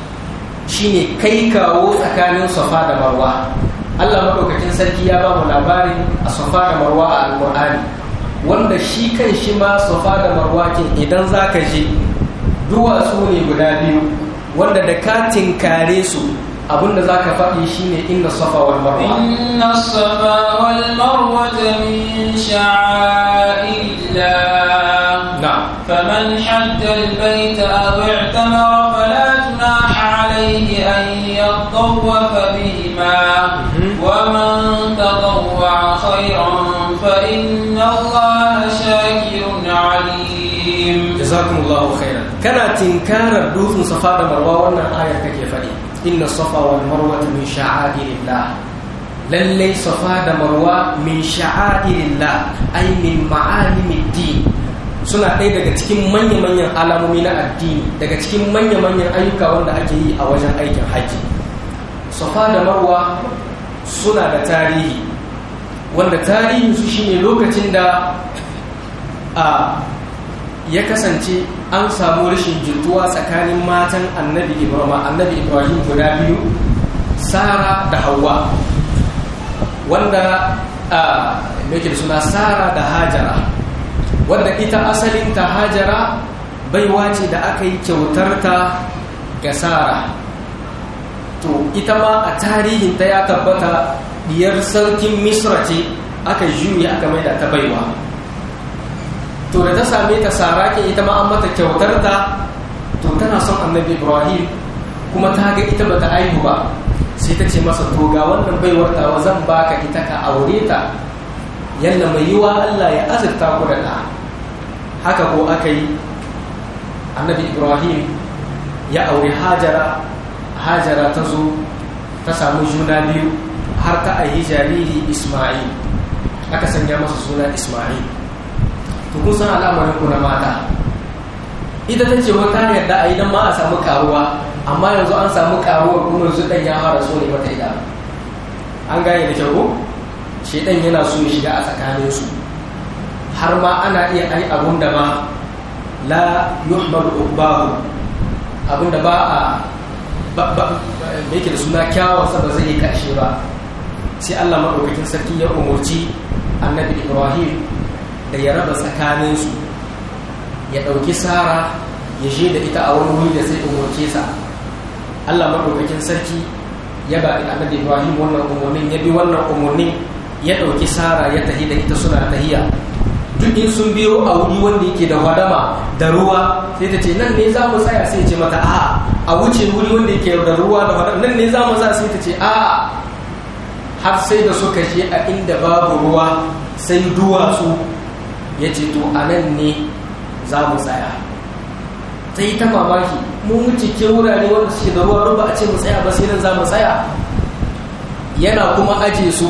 S2: shine kai kawo tsakanin safa da marwa Allah maɗaukakin sarki ya ba mu labarin a safa da marwa a alƙur'ani wanda shi kan shi ma safa da marwakin idan za ka je duwatsu ne guda biyu wanda da ka tinkare su abinda za ka faɗi shi ne inna safa wal marwa
S1: إن الصفا والمروة من شعائر الله
S2: na
S1: فمن حج البيت أو اعتمر فلا جناح عليه أن يطوف بهما ومن تطوع خيرا فإن الله شاكر عليم
S2: jazakumullahu khairan kana tinkarar dutsen safa da marwa wannan ayar kake faɗi inna safa wal marwa min sha'airillah lallai safa da marwa min sha'airillah ay min ma'alimid din suna ɗaya daga cikin manya-manyan alamomi na addini daga cikin manya-manyan ayyuka wanda ake yi a wajen aikin haji safa da marwa suna da tarihi wanda tarihinsu shine lokacin da a ya kasance an samu rashin jituwa tsakanin matan annabi ibrahim annabi ibrahim guda biyu sara da hawa wanda a mai da suna sara da hajara wanda ita asalin ta hajara baiwa ce da aka yi kyautar ta ga sara to ita ma a tarihinta ya tabbata diyar sarkin misra ce aka juya aka maida ta baiwa to da ta same ta sara ke ita ma an mata kyautar ta to tana son annabi ibrahim kuma ta ga ita bata aihu ba sai ta ce masa to ga wannan baiwar tawa zan baka ita ka aure ta yalla mai yiwa Allah ya azurta ku da ɗa haka ko aka yi annabi ibrahim ya aure hajara hajara ta zo ta samu juna biyu har ta aihi jariri isma'il aka sanya masa suna isma'il to kun san al'amarin ku na mata ita ta ce wata yadda a idan ma a samu karuwa amma yanzu an samu karuwar kuma yanzu dan ya fara so ne mata ida an gane da kyau shedan yana so ya shiga a tsakanin su har ma ana iya ai abun da ma la yuhmalu ubahu abun da ba a ba yake da suna kyawansa ba zai yi karshe ba sai Allah maɗaukakin sarki ya umarci annabi Ibrahim da ya raba tsakaninsu ya ɗauki sara ya je da ita a wani wuri da sai umarce sa Allah maɗaukakin sarki ya ba annabi Ibrahim wannan umarnin ya bi wannan umarnin ya ɗauki sara ya tahi da ita suna tahiya duk in sun biyo a wuri wanda yake da wadama da ruwa sai ta ce nan ne za mu tsaya sai ce mata a a wuce wuri wanda yake da ruwa da wadama nan ne za mu tsaya sai ta ce a har sai da suka je a inda babu ruwa sai duwatsu ya ce to a nan ne za mu tsaya ta yi ta mamaki mun wuce ke wurare wanda suke da ruwa ba a ce mu tsaya ba sai nan za mu tsaya yana kuma aje su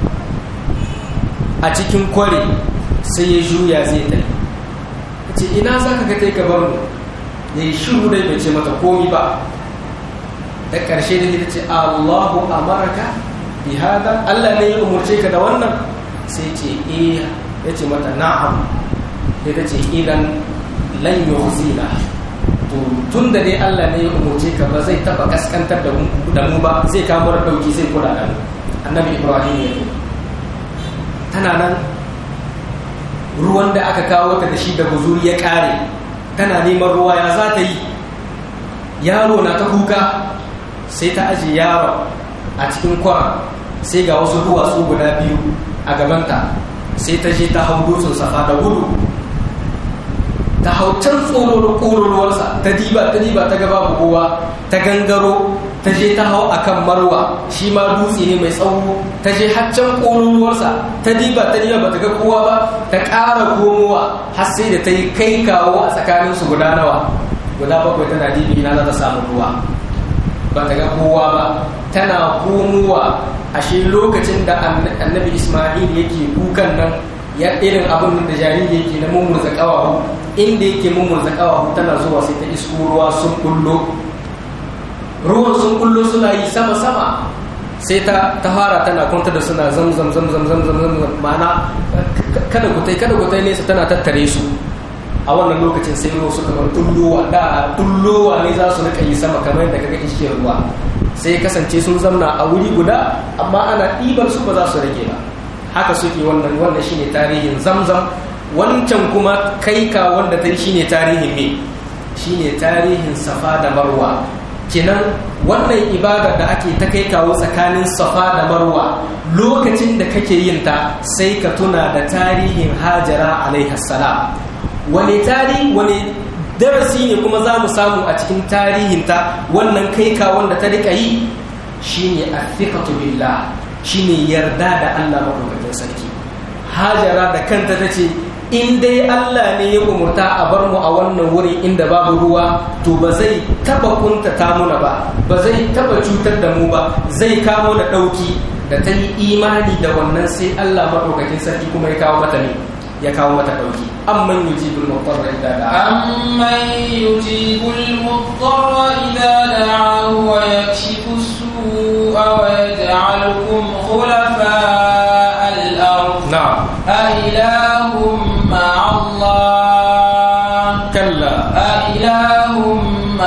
S2: a cikin kware sai ya juya zai tafi ce ina za ka ga ka bar mu ya yi shiru dai bai ce mata komi ba da ƙarshe da ta ce allahu amaraka bi hada allah ne ya umarce ka da wannan sai ce eh ya ce mata na'am sai ta ce idan lan yuhzina to tun da dai allah ne ya umarce ka ba zai taba kaskantar da mu ba zai kamo da dauki zai kula da mu annabi ibrahim ya tana nan ruwan da aka kawo ta da shi da guzuri ya kare tana neman ruwa ya za ta yi yaro na ta kuka sai ta aje yaro a cikin kwan sai ga wasu duwatsu guda biyu a gabanta sai ta je ta hau dutsen safa da gudu ta hau can tsoro da ƙororuwarsa ta diba ta diba ta gaba kowa ta gangaro ta je ta hau a kan marwa shi ma dutse ne mai tsawo ta je haccan ƙororuwarsa ta diba ta diba ba ta ga kowa ba ta ƙara komowa har sai da ta yi kai kawo a tsakaninsu guda nawa guda bakwai tana dibi na za ta samu ruwa ba ta ga kowa ba tana komowa ashe lokacin da annabi ismail yake kukan nan ya irin abin da jariri yake na mummurza kawahu inda yake mummurza kawahu tana zuwa sai ta isko ruwa sun kullo ruwan sun kullo suna yi sama sama sai ta ta fara tana kwanta da suna zam zam zam zam zam zam zam ma'ana kada ku tai kada ku tai nesa tana tattare su a wannan lokacin sai ruwa suka bar tullowa da tullowa ne za su rika yi sama kamar yadda kaga iskiyar ruwa sai kasance sun zamna a wuri guda amma ana ɗibar su ba za su rage ba haka suke wannan wannan shine tarihin zamzam wancan kuma kaika wanda ta shine tarihin me shine tarihin safa da marwa kenan wannan ibada da ake ta kai kawo tsakanin safa da marwa lokacin da kake yin ta sai ka tuna da tarihin hajara alaihas salam wani tarihi wani darasi ne kuma za mu samu a cikin tarihinta wannan kai ka wanda ta rika yi shine athiqatu billah shine yarda da Allah madaukakin sarki hajara da kanta ta ce in dai Allah ne ya umurta a bar mu a wannan wuri inda babu ruwa to ba zai taba kuntata muna ba ba zai taba cutar da mu ba zai kamo da dauki da ta yi imani da wannan sai Allah madaukakin sarki kuma ya kawo mata ne ya kawo mata dauki amman yujibul mudarra idza da'a
S1: amman yujibul mudarra idza da'ahu wa yakshifu as-su'a wa yaj'alukum khulafa al-ard
S2: na'am
S1: a ilahum ma'a Allah
S2: kalla
S1: a ilahum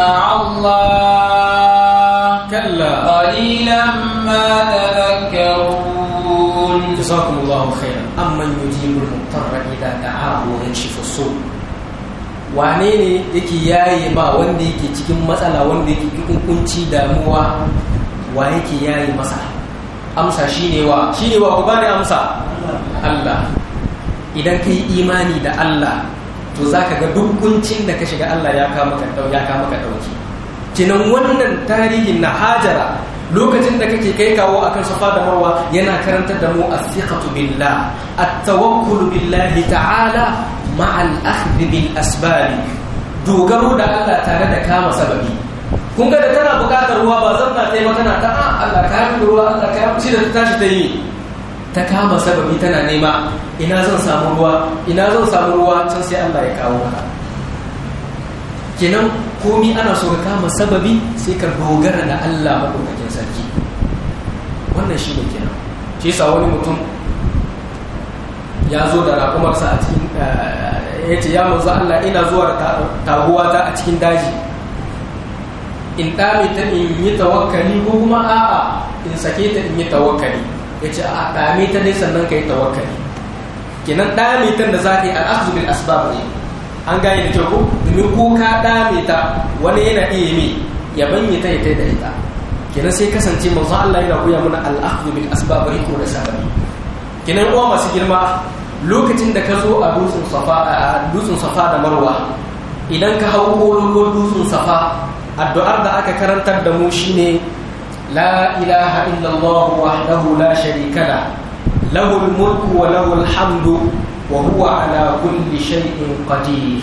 S1: ma'a Allah
S2: kalla
S1: qalilan ma tadhakkarun
S2: jazakumullahu khairan amman yujibul mudarra idza da'ahu wa yakshifu as-su' wane ne yake yaye ba wanda yake cikin matsala wanda yake cikin kunci damuwa wa yake yaye masa amsa shine wa shine wa ku bani amsa Allah idan kai imani da Allah to za ka ga duk kuncin da ka shiga Allah ya kama ka ya kama ka dauki kinan wannan tarihin na hajara lokacin da kake kai kawo akan safa da marwa yana karantar da mu as-siqatu billah at-tawakkul billahi ta'ala ma'a al-akhdh bil asbab dogaro da Allah tare da kama sababi kun ga da kana bukatar ruwa ba zan na sai kana ta a Allah ka yi ruwa Allah ka yi da ta tashi ta yi ta kama sababi tana nema ina zan samu ruwa ina zan samu ruwa can sai Allah ya kawo ka kenan komi ana so ka kama sababi sai ka dogara da Allah madaukakin sarki wannan shi ne kenan shi yasa wani mutum ya zo da raƙumarsa a cikin ya ce ya manzo Allah ina zuwa da taguwa ta a cikin daji in ɗame ta in yi tawakkali ko kuma a'a in sake ta in yi tawakkali ya ce a ɗame ta dai sannan ka yi tawakkali kenan ɗame ta da za ka yi al'aksu bil asbab ne an gane da kyau ko domin ko ka ɗame ta wani yana iya mi ya banye ta ya da ita kenan sai kasance manzo Allah yana koya mana al'aksu bil asbab riko da sababi kenan uwa masu girma lokacin da ka zo a dutsen safa a dutsen safa da marwa idan ka hau kolon dutsen safa addu'ar da aka karantar da mu shine la ilaha illallah wahdahu la sharika la lahul mulku wa lahul hamdu wa huwa ala kulli shay'in qadir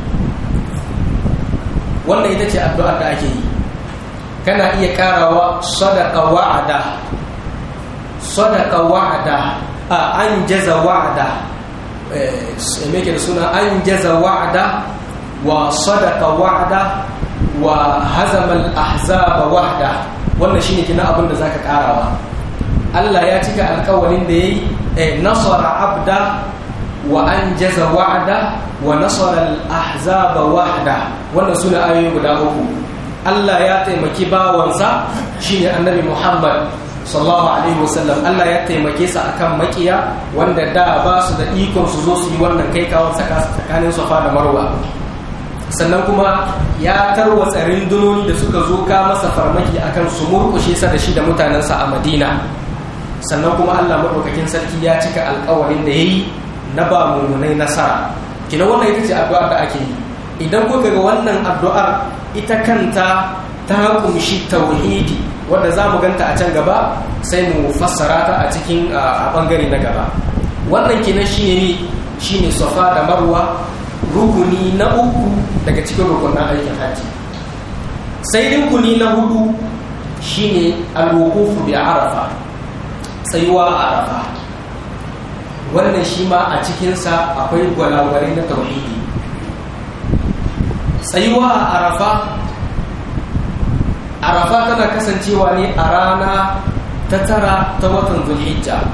S2: wannan ita ce addu'ar da ake yi kana iya karawa sadaqa wa'ada sadaqa wa'ada a an jaza wa'ada me ke da suna an jaza wa'ada wa sadaqa wa'ada wa hazamal ahzaba wahda wannan shine kina abin da zaka karawa Allah ya cika alƙawarin da yayi eh, nasara abda wa anjaza wa'da wa nasara al-ahzaba wahda wannan suna ayoyi guda uku Allah ya taimaki bawansa shine annabi Muhammad sallallahu alaihi wasallam Allah ya taimake sa akan makiya wanda da ba su da ikon su zo su yi wannan kai kawon tsakanin Safa da Marwa sannan kuma ya tarwatsa rindunoni da suka zo ka masa farmaki akan su murkushe sa da shi da mutanensa a madina sannan kuma allah maɗaukakin sarki ya cika alkawarin da ya yi na ba mummunai nasara kina wannan ita ce addu'ar da ake yi idan kuka ga wannan addu'ar ita kanta ta kumshi tauhidi wadda za mu ganta a can gaba sai mu fassara ta a cikin a bangare na gaba wannan kinan shi ne shi ne safa da marwa rukuni na uku daga cikin rukunan aikin hajji sai rukuni na hudu shine alwuqufu bi arafa tsayuwa a arafa wannan shi ma a cikinsa akwai gwalagwari na tauhidi tsayuwa a arafa arafa tana kasancewa ne a rana ta tara ta watan zulhijja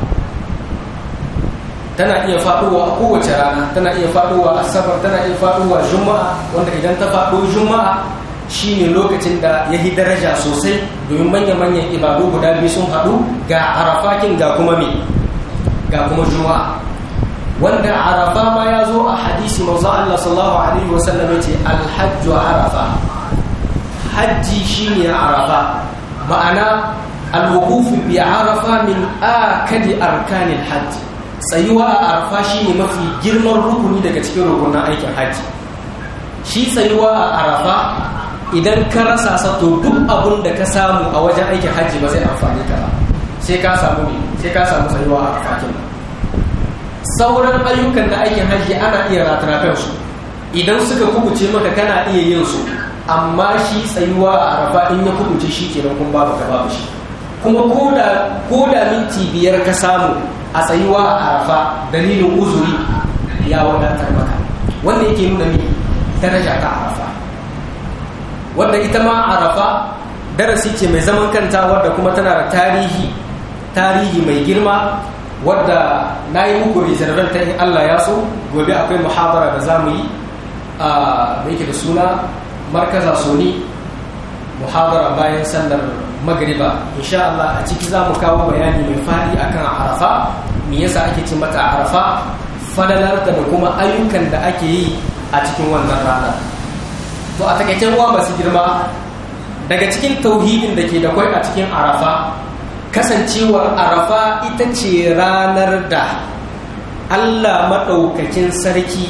S2: tana iya faɗowa a kowace rana tana iya faɗowa asabar tana iya faɗowa juma'a wanda idan ta faɗo juma'a shine lokacin da ya yi daraja sosai domin manya-manyan ibadu guda biyu sun haɗu ga arafakin ga kuma me ga kuma juma'a wanda arafa ma ya zo a hadisi manzo Allah sallallahu alaihi wasallam yace alhajju arafa hajji shine arafa ma'ana alwuqufu bi arafa min akadi arkanil hajji tsayuwa a arfa shi ne mafi girman rukuni daga cikin rukunan aikin hajji shi tsayuwa a arafa idan ka rasa sa to duk abun da ka samu a wajen aikin hajji ba zai amfani ka ba sai ka samu ne sai ka samu tsayuwa a arafa kenan sauran ayyukan da aikin hajji ana iya ratarafen su idan suka kubuce maka kana iya yin su amma shi tsayuwa a arafa in ya kubuce shi kenan kun babu ka babu shi kuma ko da minti biyar ka samu a tsayuwa a arafa dalilin uzuri ya wadatar maka wanda yake nuna ne daraja ta arafa wanda ita ma arafa darasi ce mai zaman kanta wadda kuma tana da tarihi tarihi mai girma wadda na yi muku reservant ta in Allah ya so gobe akwai muhabara da za mu yi a mai da suna markaza soni muhabara bayan sallar magriba insha Allah a ciki za mu kawo bayani mai faɗi akan arafa me yasa ake ce mata arafa falalarta da kuma ayyukan da ake yi a cikin wannan rana to a takaicen uwa masu girma daga cikin tauhidin da ke da kwai a cikin arafa kasancewar arafa ita ce ranar da Allah maɗaukakin sarki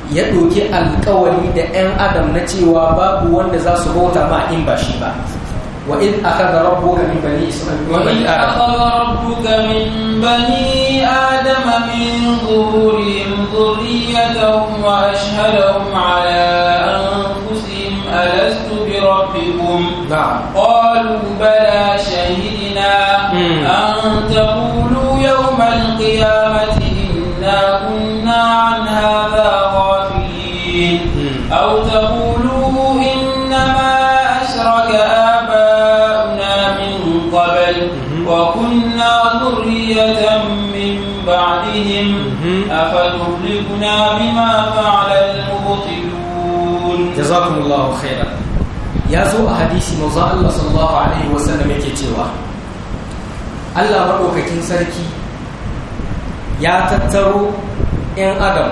S2: ya ɗauki alkawari da 'yan adam na cewa babu wanda za su bauta ma in ba shi ba wa in aka da rabbuka min bani
S1: وإذ أخذ ربك من بني آدم من ظهورهم ذريتهم وأشهدهم على أنفسهم ألست بربكم
S2: na'am
S1: قالوا بلى شهدنا
S2: مم.
S1: أن تقولوا يوم القيامة إنا كنا عن هذا غافلين
S2: مم.
S1: أو تقولوا إنما أشرك آباؤنا من قبل
S2: مم.
S1: وكنا ذرية من بعدهم
S2: مم.
S1: أفتهلكنا بما فعل المبطلون
S2: jazakumullahu khairan ya zo a hadisi manzo Allah sallallahu alaihi wasallam yake cewa Allah madaukakin sarki ya tattaro 'yan adam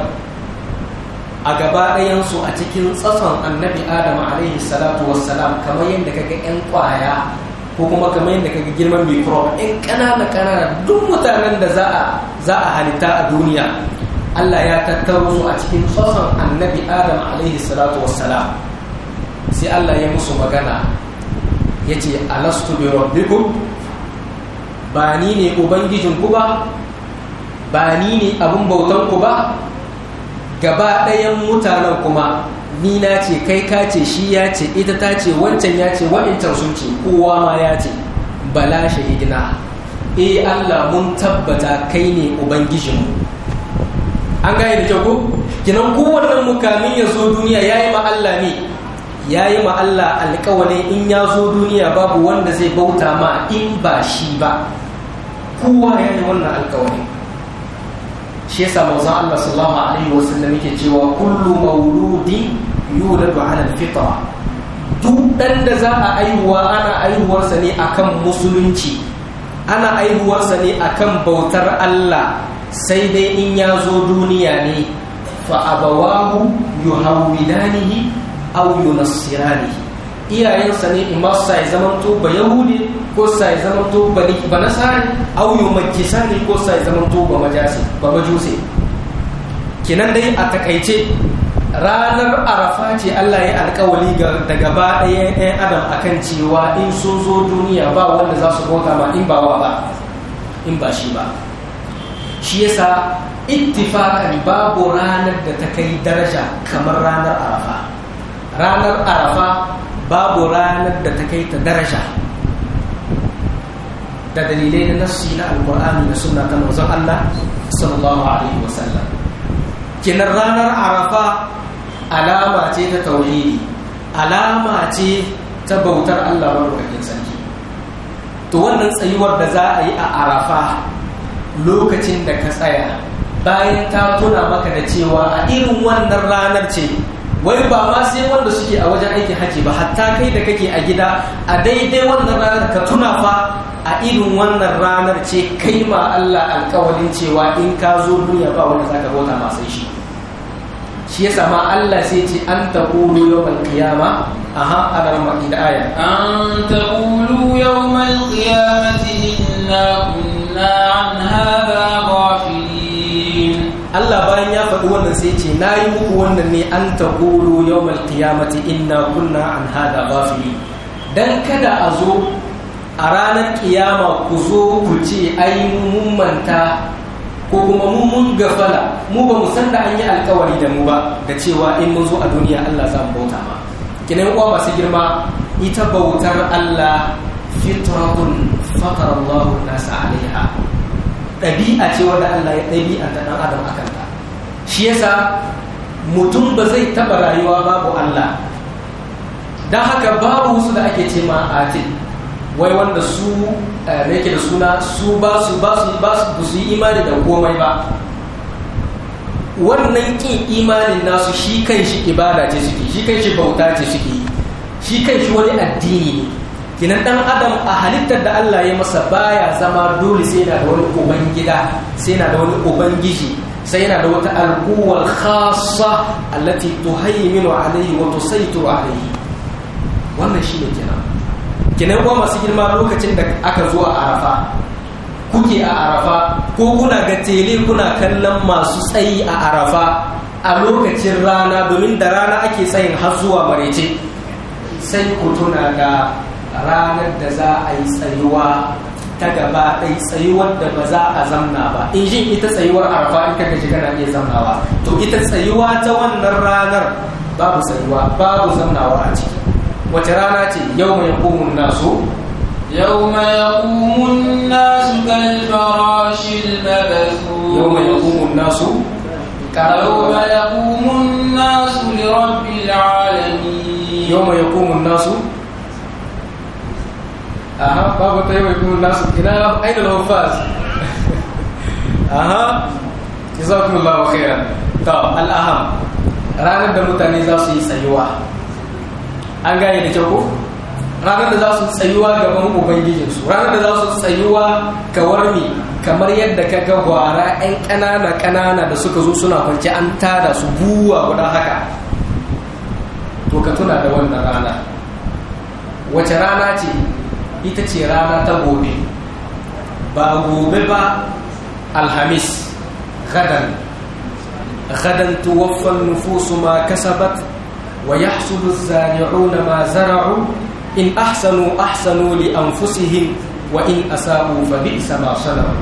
S2: a gaba ɗayansu a cikin tsatson annabi adam alaihi salatu wassalam kamar yadda kaga 'yan kwaya ko kuma kamar yadda kaga girman microbe 'yan ƙanana ƙanana duk mutanen da za a za a halitta a duniya Allah ya tattaro su a cikin tsatson annabi adam alaihi salatu wassalam sai Allah ya musu magana ya ce alastu bi rabbikum ba ni ne ubangijinku ba ba ni ne abin bautanku ba gaba ɗayan mutanen kuma ni na ce kai ka ce shi ya ce ita ta ce wancan ya ce wa'incan sun ce kowa ma ya ce bala shahidina eh Allah mun tabbata kai ne ubangijinmu an gane da kyau ko kinan kowannen mukamin ya zo duniya ya yi ma Allah ne ya yi ma Allah alƙawalin in ya zo duniya babu wanda zai bauta ma in ba shi ba kowa ya yi wannan alƙawalin shi yasa manzon Allah sallallahu alaihi wasallam yake cewa kullu mauludin yuladu ala alfitra duk dan da za a aihuwa ana aihuwarsa ne akan musulunci ana aihuwarsa ne akan bautar Allah sai dai in ya zo duniya ne fa abawahu yuhawwidanihi aw yunassiranihi iyayensa ne in masu sai zaman to ba yahudi ko sai zaman to ba ba nasari aw yumajjisani ko sai zaman to ba majasi ba majuse kinan dai a takaice ranar arafa ce Allah ya alkawali ga da gaba ɗaya ɗayan adam akan cewa in sun zo duniya ba wanda za su bauta ma in ba wa ba in ba shi ba shi yasa ittifaqan babu ranar da ta kai daraja kamar ranar arafa ranar arafa babu ranar da ta kai ta daraja da dalilai na nassi na alkur'ani da sunna ta manzon Allah sallallahu alaihi wasallam kinan ranar arafa alama ce ta tauhidi alama ce ta bautar Allah madaukakin sarki to wannan tsayuwar da za a yi a arafa lokacin da ka tsaya bayan ta tuna maka da cewa a irin wannan ranar ce wai ba ma sai wanda suke a wajen aikin haji ba hatta kai da kake a gida a daidai wannan ranar ka tuna fa a irin wannan ranar ce kai ma Allah alkawalin cewa in ka zo duniya ba wanda zaka bauta ma sai shi shi yasa ma Allah sai ce an taqulu yawmal qiyama aha ala ramadi da aya
S1: أن تقولوا يوم القيامة إنا كنا عن هذا غافلين
S2: Allah bayan ya faɗi wannan sai ce na yi muku wannan ne an taqulu yawmal qiyamati inna kunna an hada ghafilin dan kada a zo a ranar kiyama ku zo ku ce ai mun manta ko kuma mun mun gafala mu ba mu san da an yi alkawari da mu ba da cewa in mun zo a duniya Allah za mu bauta ma kinan uwa masu girma ita bautar Allah fitratun fatara Allah nasa alaiha ɗabi'a ce wanda Allah ya ɗabi'anta ɗan adam a kanta shi yasa mutum ba zai taɓa rayuwa babu Allah don haka babu wasu da ake ce ma atin wai wanda su da yake da suna su ba su ba su ba su su yi imani da komai ba wannan kin imanin nasu shi kan shi ibada ce suke shi kan shi bauta ce suke yi shi kan shi wani addini ne kinan dan adam a halittar da Allah ya masa baya zama dole sai yana da wani uban gida sai yana da wani ubangiji sai yana da wata alquwal khassa allati tuhayminu alayhi wa tusaytiru alayhi wannan shine kenan kenan kuma masu girma lokacin da aka zo a arafa kuke a arafa ko kuna ga tele kuna kallon masu tsayi a arafa a lokacin rana domin da rana ake tsayin har zuwa marece sai ku tuna da ranar da za a yi tsayuwa ta gaba ɗai tsayuwar da ba za a zamna ba in jin ita tsayuwar arfa in kaga ji kana iya zamnawa to ita tsayuwa ta wannan ranar babu tsayuwa babu zamnawa a ciki wace rana ce yau mai komun nasu
S1: يوم يقوم الناس كالفراش المبثوث
S2: yau mai komun nasu
S1: يوم يقوم الناس لرب العالمين
S2: yau mai komun nasu aha babu ta yau mai komun nasu ina aina lafaz aha jazakumullahu khairan to al'aham ranar da mutane za su yi tsayuwa an gane da kyau ko ranar da za su tsayuwa gaban ubangijinsu ranar da za su tsayuwa kawar mi kamar yadda ka ga gwara 'yan ƙanana ƙanana da suka zo suna kwanci an tada su buwa guda haka to ka tuna da wannan rana wace rana ce ita ce rana ta gobe ba gobe ba alhamis gadan gadan tuwaffan nufusu ma kasabat wa yahsulu zari'una ma zara'u in ahsanu ahsanu li anfusihim wa in asa'u fa bi'sa ma sana'u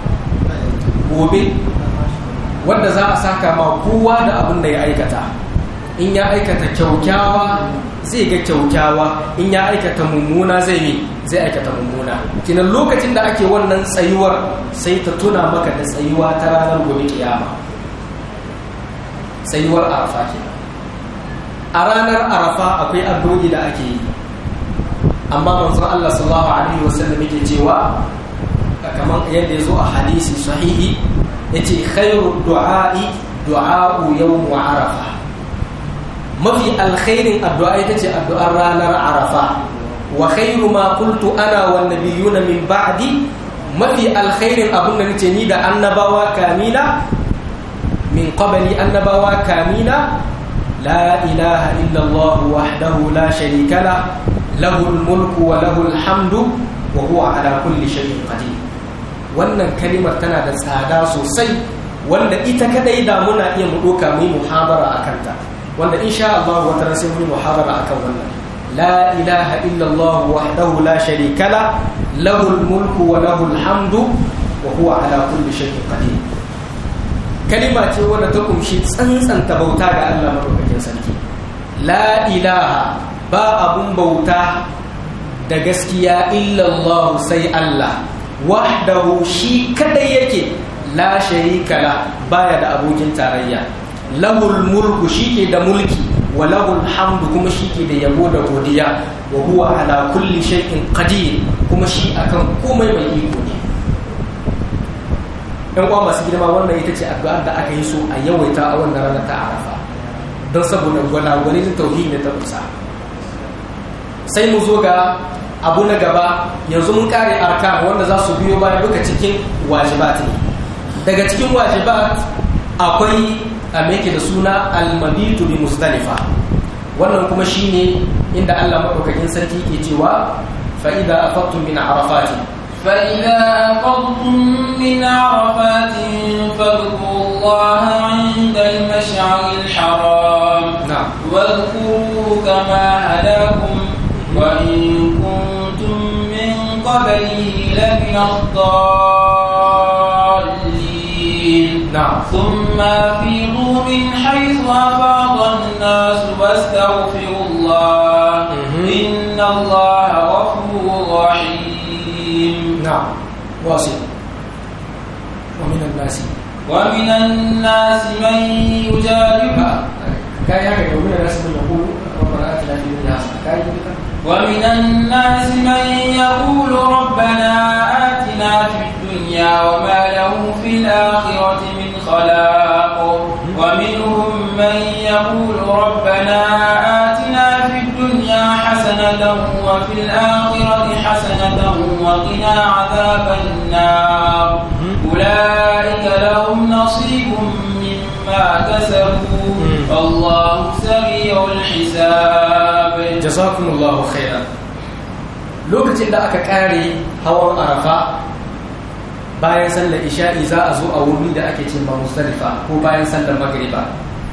S2: gobe wanda za a saka ma kowa da abin da ya aikata in ya aikata kyaukyawa zai ga kyaukyawa in ya aikata mummuna zai ne zai aikata mummuna kinan lokacin da ake wannan tsayuwar sai ta tuna maka da tsayuwa ta ranar gobe kiyama tsayuwar arafa kenan a ranar arafa akwai addu'o'i da ake yi amma manzon Allah sallallahu alaihi wasallam yake cewa kamar yadda ya zo a hadisi sahihi yace khairu du'a'i du'a'u yawm arafa mafi alkhairin addu'a ita ce addu'ar ranar arafa wa khairu ma qultu ana wan nabiyuna min ba'di mafi alkhairin abun da nace ni da annabawa kamina min qabli annabawa kamina la ilaha illa allah wahdahu la sharika la lahu mulku wa lahu alhamdu wa huwa ala kulli shay'in qadir wannan kalimar tana da tsada sosai wanda ita kadai da muna iya mu doka mu yi muhabara akan ta wanda insha Allah wata ran sai mu yi muhabara akan wannan la ilaha illa Allah wahdahu la sharika la lahu mulku wa lahu alhamdu wa huwa ala kulli shay'in qadir kalima ce wanda ta kumshi tsantsanta bauta ga Allah madaukakin sarki la ilaha ba abun bauta da gaskiya illa Allah sai Allah wahdahu shi kadai yake la sharika la baya da abokin tarayya lahul mulku shike da mulki wa lahul hamdu kuma shike da yabo da godiya wa huwa ala kulli shay'in qadir kuma shi akan komai mai iko ne ɗan uwa masu girma wannan ita ce addu'ar da aka yi so a yawaita a wannan ranar ta arafa don saboda gwalagwalin tauhidi ta kusa sai mu zo ga abu na gaba yanzu mun kare arka wanda za su biyo baya duka cikin wajibat ne daga cikin wajibat akwai a da suna almabitu bi musdalifa wannan kuma shine inda Allah madaukakin sarki ke cewa fa idza afattum min arafati
S1: فإذا أفضتم من عرفات فاذكروا الله عند المشعر الحرام
S2: نعم
S1: واذكروا كما هداكم وإن كنتم من قبله لمن الضالين
S2: نعم
S1: ثم أفيضوا من حيث أفاض الناس واستغفروا الله
S2: مهم.
S1: إن الله غفور رحيم
S2: نعم واصل ومن الناس
S1: ومن الناس من يجادل
S2: كاي هكا ومن الناس من يقول ربنا آتنا في الدنيا حسنة كاي كده
S1: ومن الناس من يقول ربنا آتنا في الدنيا وما له في الآخرة من خلاق ومنهم من يقول ربنا آتنا في الدنيا حسنة وفي الآخرة حسنة وقنا عذاب النار أولئك لهم نصيب مما كسبوا والله سريع الحساب
S2: jazakumullahu khairan lokacin da aka kare hawan arafa bayan sallar isha'i za a zo a wuri da ake ce ba musdalifa ko bayan sallar magriba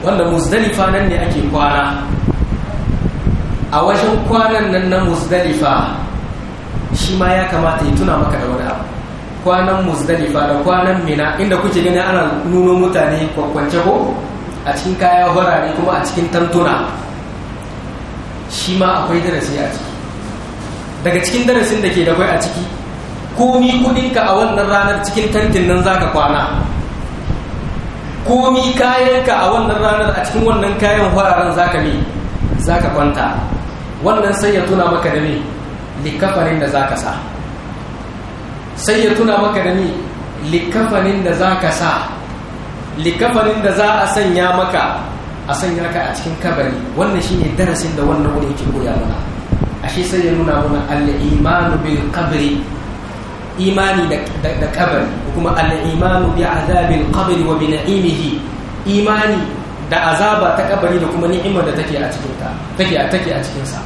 S2: wanda muzdalifa nan ne ake kwana a wajen kwanan nan na muzdalifa shi ma ya kamata ya tuna maka da wani abu kwanan muzdalifa da kwanan mina inda kuke gani ana nuno mutane kwakwance ko a cikin kaya horare kuma a cikin tantuna shi ma akwai darasi a ciki daga cikin darasin da ke da kwai a ciki komi kudinka a wannan ranar cikin tantin nan zaka kwana komi kayanka a wannan ranar a cikin wannan kayan horaren zaka ne zaka kwanta wannan sai ya tuna maka da ne likafanin da zaka sa sai ya tuna maka da ne likafanin da zaka sa likafanin da za a sanya maka a sanya ka a cikin kabari wannan shine darasin da wannan wani yake koya mana ashe sai ya nuna mana al-imanu bil qabri imani da kabari kuma al-imanu bi azabil qabri wa bi na'imihi imani da azaba ta kabari da kuma ni'imar da take a cikin ta take a take a cikin sa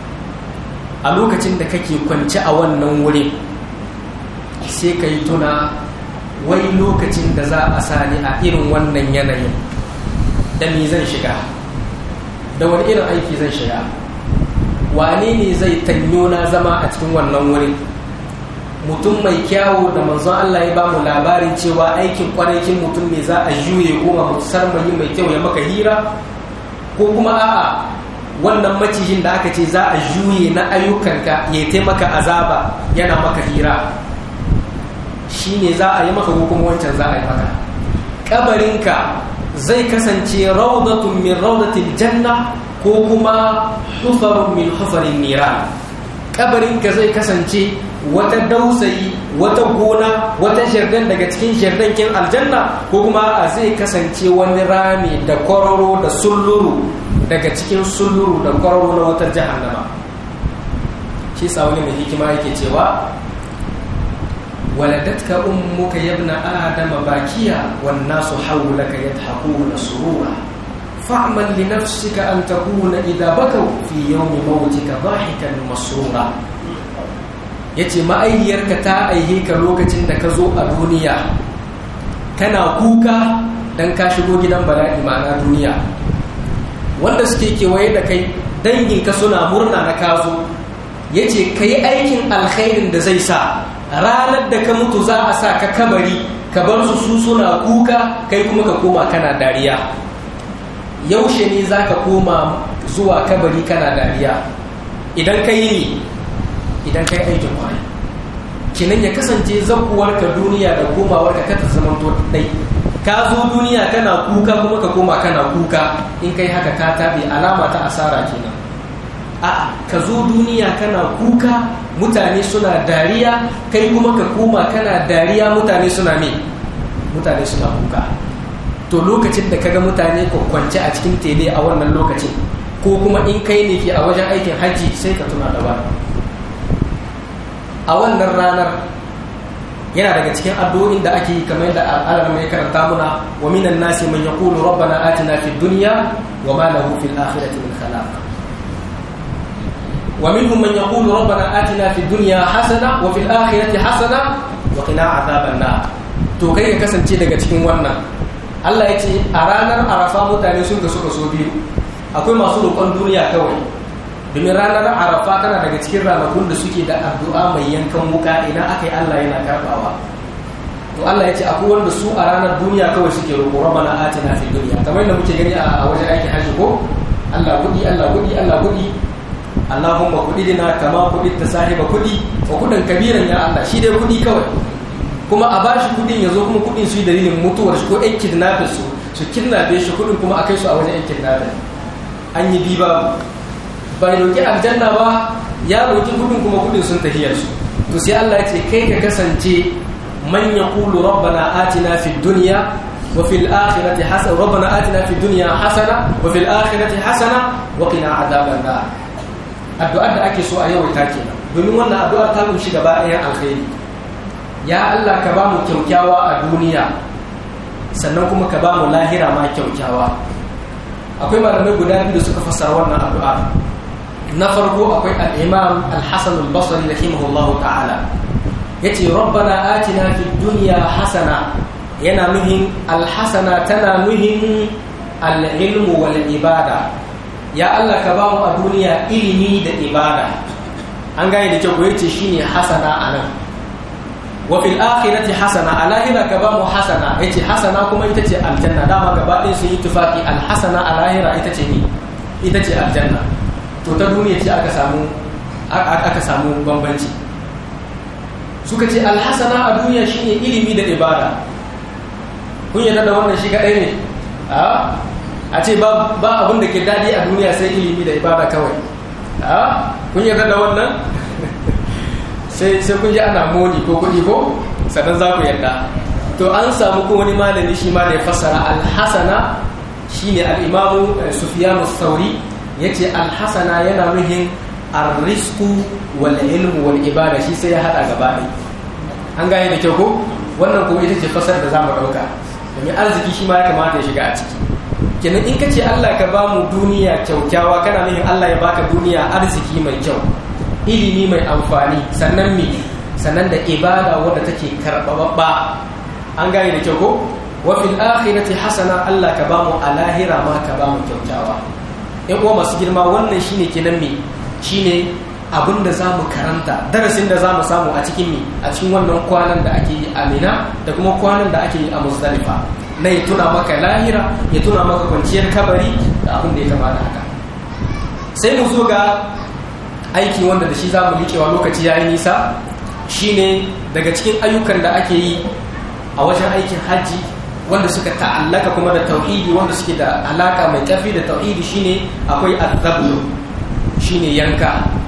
S2: a lokacin da kake kwance a wannan wurin sai kai tuna wai lokacin da za a sani a irin wannan yanayin da me zan shiga da wani irin aiki zan shiga wane ne zai tanyo na zama a cikin wannan wurin mutum mai kyawu da manzon Allah ya ba mu labarin cewa aikin kwanakin mutum ne za a juye kuma mutusar mai mai kyau ya maka hira ko kuma a'a wannan macijin da aka ce za a juye na ayyukanka ya taimaka azaba yana maka hira shi ne za a yi maka ko kuma wancan za a yi maka kabarinka zai kasance raudatun min raudatil janna ko kuma hufarun min hufarin nira kabarinka zai kasance wata dausayi wata gona wata jardin daga cikin jardinkin aljanna ko kuma a zai kasance wani rami da kwararo da sulluru daga cikin sulluru da kwararo na wata jahannama shi sa wani mai hikima yake cewa waladatka ummuka yabna adama bakiya wan nasu hawlaka yadhakuna surura fa'mal li nafsika an takuna idha bakaw fi yawmi mawtika dhahikan masrura yace ma'ayyarka ta aihe ka lokacin da ka zo a duniya kana kuka dan ka shigo gidan bala'i ma'ana duniya wanda suke kewaye da kai danginka suna murna na kazo yace kai aikin alkhairin da zai sa ranar da ka mutu za a sa ka kabari ka bar su su suna kuka kai kuma ka koma kana dariya yaushe ne za ka koma zuwa kabari kana dariya idan ka yi ne idan ka yi aikin kwarai kinan ya kasance zakuwarka duniya da komawarka ka ta zama to dai ka zo duniya kana kuka kuma ka koma kana kuka in kai haka ka taɓe alama ta asara kenan a ka zo duniya kana kuka mutane suna dariya kai kuma ka koma kana dariya mutane suna me mutane suna kuka to lokacin da kaga mutane kwance a cikin tele a wannan lokacin ko kuma in kai ne ke a wajen aikin hajji sai ka tuna da wani a wannan ranar yana daga cikin addu'o'in da ake yi kamar yadda al'adar mai karanta muna wa minan nasi man yaqulu rabbana atina fid dunya wa ma lahu fil akhirati min khalaq ومنهم من يقول ربنا آتنا في الدنيا حسنة وفي الآخرة حسنة وقنا عذاب النار to kai ka kasance daga cikin wannan Allah ya ce a ranar arafa mutane sun kasu kaso biyu akwai masu roƙon duniya kawai domin ranar arafa tana daga cikin ranakun da suke da addu'a mai yankan wuka idan aka yi Allah yana karbawa to Allah ya ce akwai wanda su a ranar duniya kawai suke roƙo rabbana atina fid dunya kamar yadda muke gani a wajen aikin hajji ko Allah kudi Allah kudi Allah kudi Allahumma kudi dina kama kudi ta sahiba kudi wa kudin kabiran ya Allah shi dai kudi kawai kuma a bashi kudin ya zo kuma kudin su yi dalilin mutuwar shi ko yan kidnapping su su kidnappe shi kudin kuma a kai su a wajen yan kidnapping an yi bi babu bai roki aljanna ba ya roki kudin kuma kudin sun tahiyar su to sai Allah ya ce kai ka kasance man yaqulu rabbana atina fid dunya wa fil akhirati hasana rabbana atina fid dunya hasana wa fil akhirati hasana wa qina adhaban nar addu'ar da ake so a yawaita kenan domin wannan addu'ar ta kunshi gaba ɗayan alkhairi ya Allah ka ba mu kyaukyawa a duniya sannan kuma ka ba mu lahira ma kyaukyawa akwai malamai guda biyu da suka fassara wannan addu'a na farko akwai al-imam al-hasan al-basri rahimahullah ta'ala yace rabbana atina fid dunya hasana yana nuhin al-hasana tana nuhin al-ilmu wal ibada ya Allah ka ba mu a duniya ilimi da ibada an gane da kyau ko yace shine hasana anan wa fil akhirati hasana a lahira ka ba mu hasana yace hasana kuma ita ce aljanna dama gaba ɗaya sun yi tufaki alhasana a lahira ita ce ni ita ce aljanna to ta duniya ce aka samu aka samu bambanci suka ce alhasana a duniya shine ilimi da ibada kun yarda da wannan shi kadai ne a a ce ba abin da ke daɗi a duniya sai ilimi da ibada kawai a kun yarda da wannan sai kun ji ana moni ko kuɗi ko sannan za ku yarda to an samu ko wani malami shi ma da ya fassara alhasana shine al'imamu sufiyanu sauri ya ce alhasana yana nuhin arrisku wal ilmu wal ibada shi sai ya haɗa gaba ɗaya an gane da kyau ko wannan kuma ita ce fasar da za mu ɗauka domin arziki shi ma ya kamata ya shiga a ciki kenan in ka ce Allah ka ba mu duniya kyaukyawa kana nufin Allah ya baka duniya arziki mai kyau ilimi mai amfani sannan me sannan da ibada wadda take karɓaɓɓa an gane da kyau ko wa fil akhirati hasana Allah ka ba mu a lahira ma ka ba mu kyaukyawa in uwa masu girma wannan shine kenan me shine abin da za mu karanta darasin da za mu samu a cikin mi a cikin wannan kwanan da ake yi a mina da kuma kwanan da ake yi a musdalifa na ya tuna maka lahira ya tuna maka kwanciyar kabari da abin da ya kamata haka sai mu zo ga aiki wanda da shi za mu liƙewa lokaci ya yi nisa shine daga cikin ayyukan da ake yi a wajen aikin hajji wanda suka ta'allaka kuma da tauhidi wanda suke da alaka mai ƙarfi da tauhidi shine akwai azablu shine yanka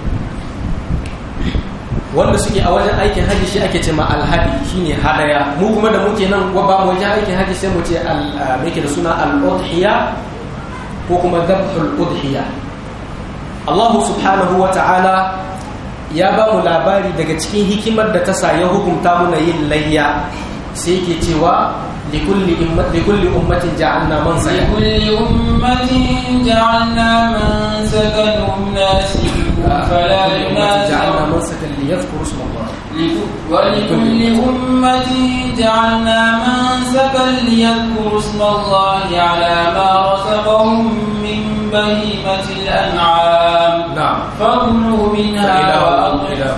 S2: wanda suke a wajen aikin haji shi ake ce ma alhadi shine hadaya mu kuma da muke nan wa ba mu wajen aikin haji sai mu ce al da suna al-udhiya ko kuma dhabhul udhiya Allah subhanahu wa ta'ala ya ba mu labari daga cikin hikimar da ta sa ya hukunta muna yin layya sai yake cewa لكل أمة لكل أمة جعلنا منسكا
S1: لكل أمة جعلنا منسكا هم ناسكوه فلا
S2: جعلنا
S1: ينازعون
S2: منسكا ليذكروا اسم الله
S1: ولكل أمة جعلنا منسكا ليذكروا اسم الله على ما رزقهم من بهيمة الأنعام
S2: نعم
S1: فكلوا منها
S2: فإلهكم
S1: وأطعموا
S2: إله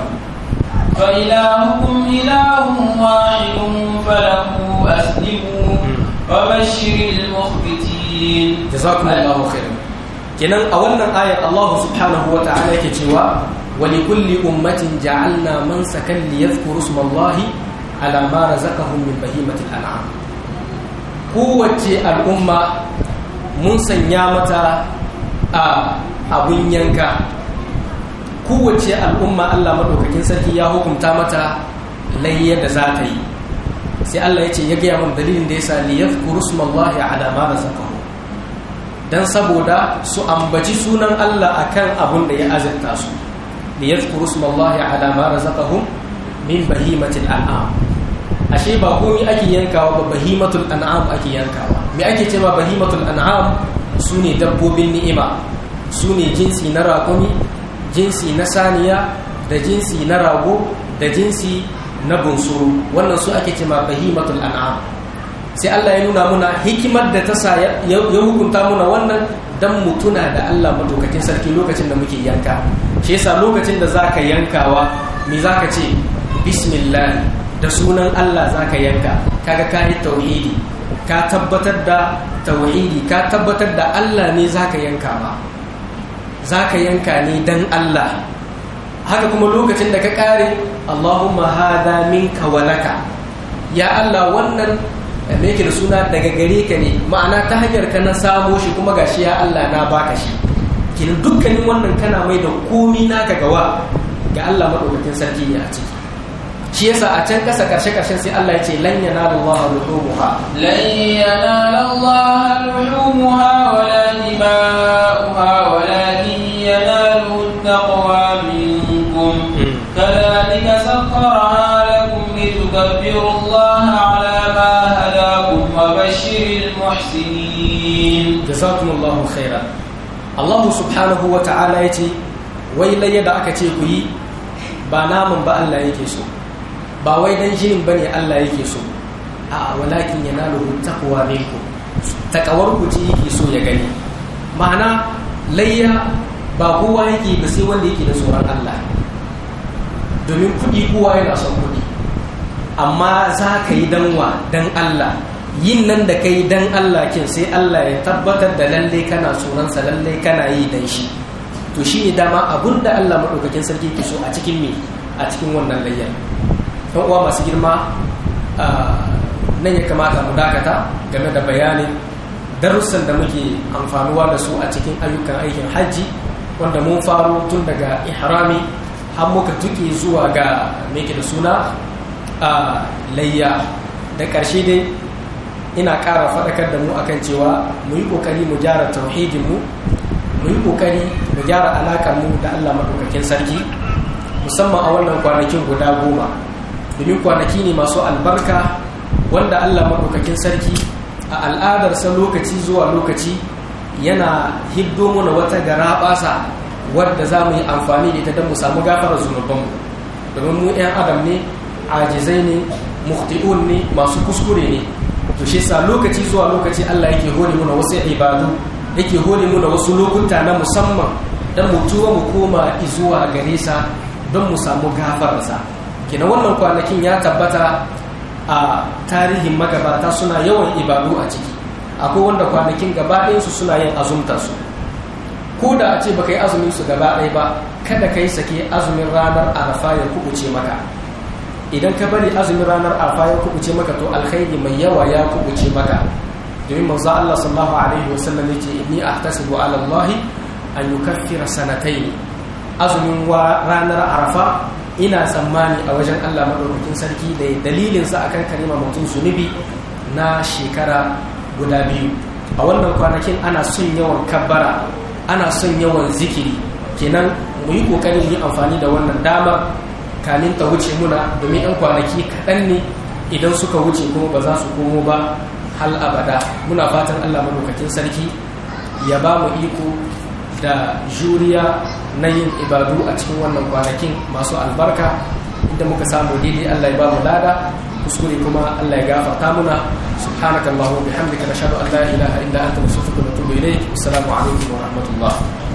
S1: فإلهكم إله واحد فله أسلموا وبشر المخبتين
S2: jazakum Allahu khairan kenan a wannan ayar Allah subhanahu wa ta'ala yake cewa wa li kulli ummatin ja'alna mansakan liyadhkuru ismallahi ala ma razaqahum min bahimatil an'am kowace al'umma mun sanya mata a abun yanka kowace al'umma Allah madaukakin sarki ya hukunta mata layya da za ta yi sai Allah ya ce ya gaya mun dalilin da yasa liyadhkuru ismallahi ala ma razaqahum dan saboda su ambaci sunan Allah akan abun da ya azurta su li yadhkuru smallahi ala ma razaqahum min bahimatil an'am ashe ba komai ake yankawa ba bahimatul an'am ake yankawa me ake cewa bahimatul an'am sune dabbobin ni'ima sune jinsi na raƙumi jinsi na saniya da jinsi na rago da jinsi na bunsuru wannan su ake cewa bahimatul an'am sai Allah ya nuna muna hikimar da ta sa ya ya hukunta muna wannan dan mu tuna da Allah madaukakin sarki lokacin da muke yanka shi yasa lokacin da zaka yankawa me zaka ce bismillah da sunan Allah zaka yanka kaga ka yi tauhidi ka tabbatar da tauhidi ka tabbatar da Allah ne zaka yanka ba zaka yanka ne dan Allah haka kuma lokacin da ka kare Allahumma hada minka walaka ya Allah wannan me yake da suna daga gare ka ne ma'ana ta hanyar ka na samo shi kuma gashi ya Allah na baka shi kin dukkanin wannan kana mai da komi naka gawa ga Allah madaukakin sarki ne a ciki shi yasa a can kasa karshe karshen sai Allah ya ce lan yanalu Allah luhumuha
S1: لن ينال الله لحومها ولا دماؤها ولكن يناله التقوى منكم كذلك سخرها لكم لتكبروا الله على ما هداكم وبشر المحسنين
S2: jazakumullahu khairan Allah subhanahu wa ta'ala ya ce wai layya da aka ce ku yi ba naman ba Allah yake so ba wai dan jinin bane Allah yake so a walakin yanaluhu taqwa minkum takawar ku ce yake so ya gani ma'ana layya ba kowa yake ba sai wanda yake da tsoron Allah domin kuɗi kowa yana son kuɗi amma za ka yi danwa dan Allah yin nan da ka yi dan Allah kin sai Allah ya tabbatar da lalle kana tsoronsa lalle kana yi dan shi to shi ne dama abun da Allah maɗaukakin sarki ke so a cikin me a cikin wannan layyar ɗan uwa masu girma nan ya kamata mu dakata game da bayanin darussan da muke amfanuwa da su a cikin ayyukan aikin hajji wanda mun faro tun daga ihrami har muka tuke zuwa ga meke da suna a layya da ƙarshe dai ina ƙara faɗakar da mu akan cewa mu yi ƙoƙari mu gyara tauhidinmu mu yi ƙoƙari mu gyara alaƙarmu da allah maɗaukakin sarki musamman a wannan kwanakin guda goma domin kwanaki ne masu albarka wanda allah maɗaukakin sarki a al'adarsa lokaci zuwa lokaci yana hiddo mana wata garaɓasa wadda za mu yi amfani da ita don mu samu gafarar zunubanmu domin mu 'yan adam ne ajizai ne muhti'un ne masu kuskure ne to shi sa lokaci zuwa lokaci Allah yake hore muna wasu ibadu yake hore muna wasu lokuta na musamman don mu tuba mu koma zuwa gare sa don mu samu gafararsa kina wannan kwanakin ya tabbata a tarihin magabata suna yawan ibadu a ciki akwai wanda kwanakin gaba su suna yin azumta su ko da a ce baka yi azumin su gaba ɗaya ba kada ka yi sake azumin ranar arafa ya kubuce maka idan ka bari azumin ranar arafa ya kubuce maka to alkhairi mai yawa ya kubuce maka domin manzo Allah sallallahu alaihi wasallam yace inni ahtasibu ala Allah an yukaffira sanatayn azumin ranar arafa ina tsammani a wajen Allah madaukakin sarki da dalilin sa akan kalima mutum zunubi na shekara guda biyu a wannan kwanakin ana son yawan kabbara ana son yawan zikiri kenan mu yi kokarin yi amfani da wannan dama kamin ta wuce muna domin yan kwanaki kaɗan ne idan suka wuce kuma ba za su komo ba hal abada muna fatan allah madaukakin sarki ya ba mu iko da juriya na yin ibadu a cikin wannan kwanakin masu albarka inda muka samu daidai allah ya ba mu lada kuskure kuma allah ya gafarta muna subhanakallahumma bihamdika nashhadu an la ilaha illa anta nastaghfiruka wa natubu ilayk assalamu alaikum wa rahmatullah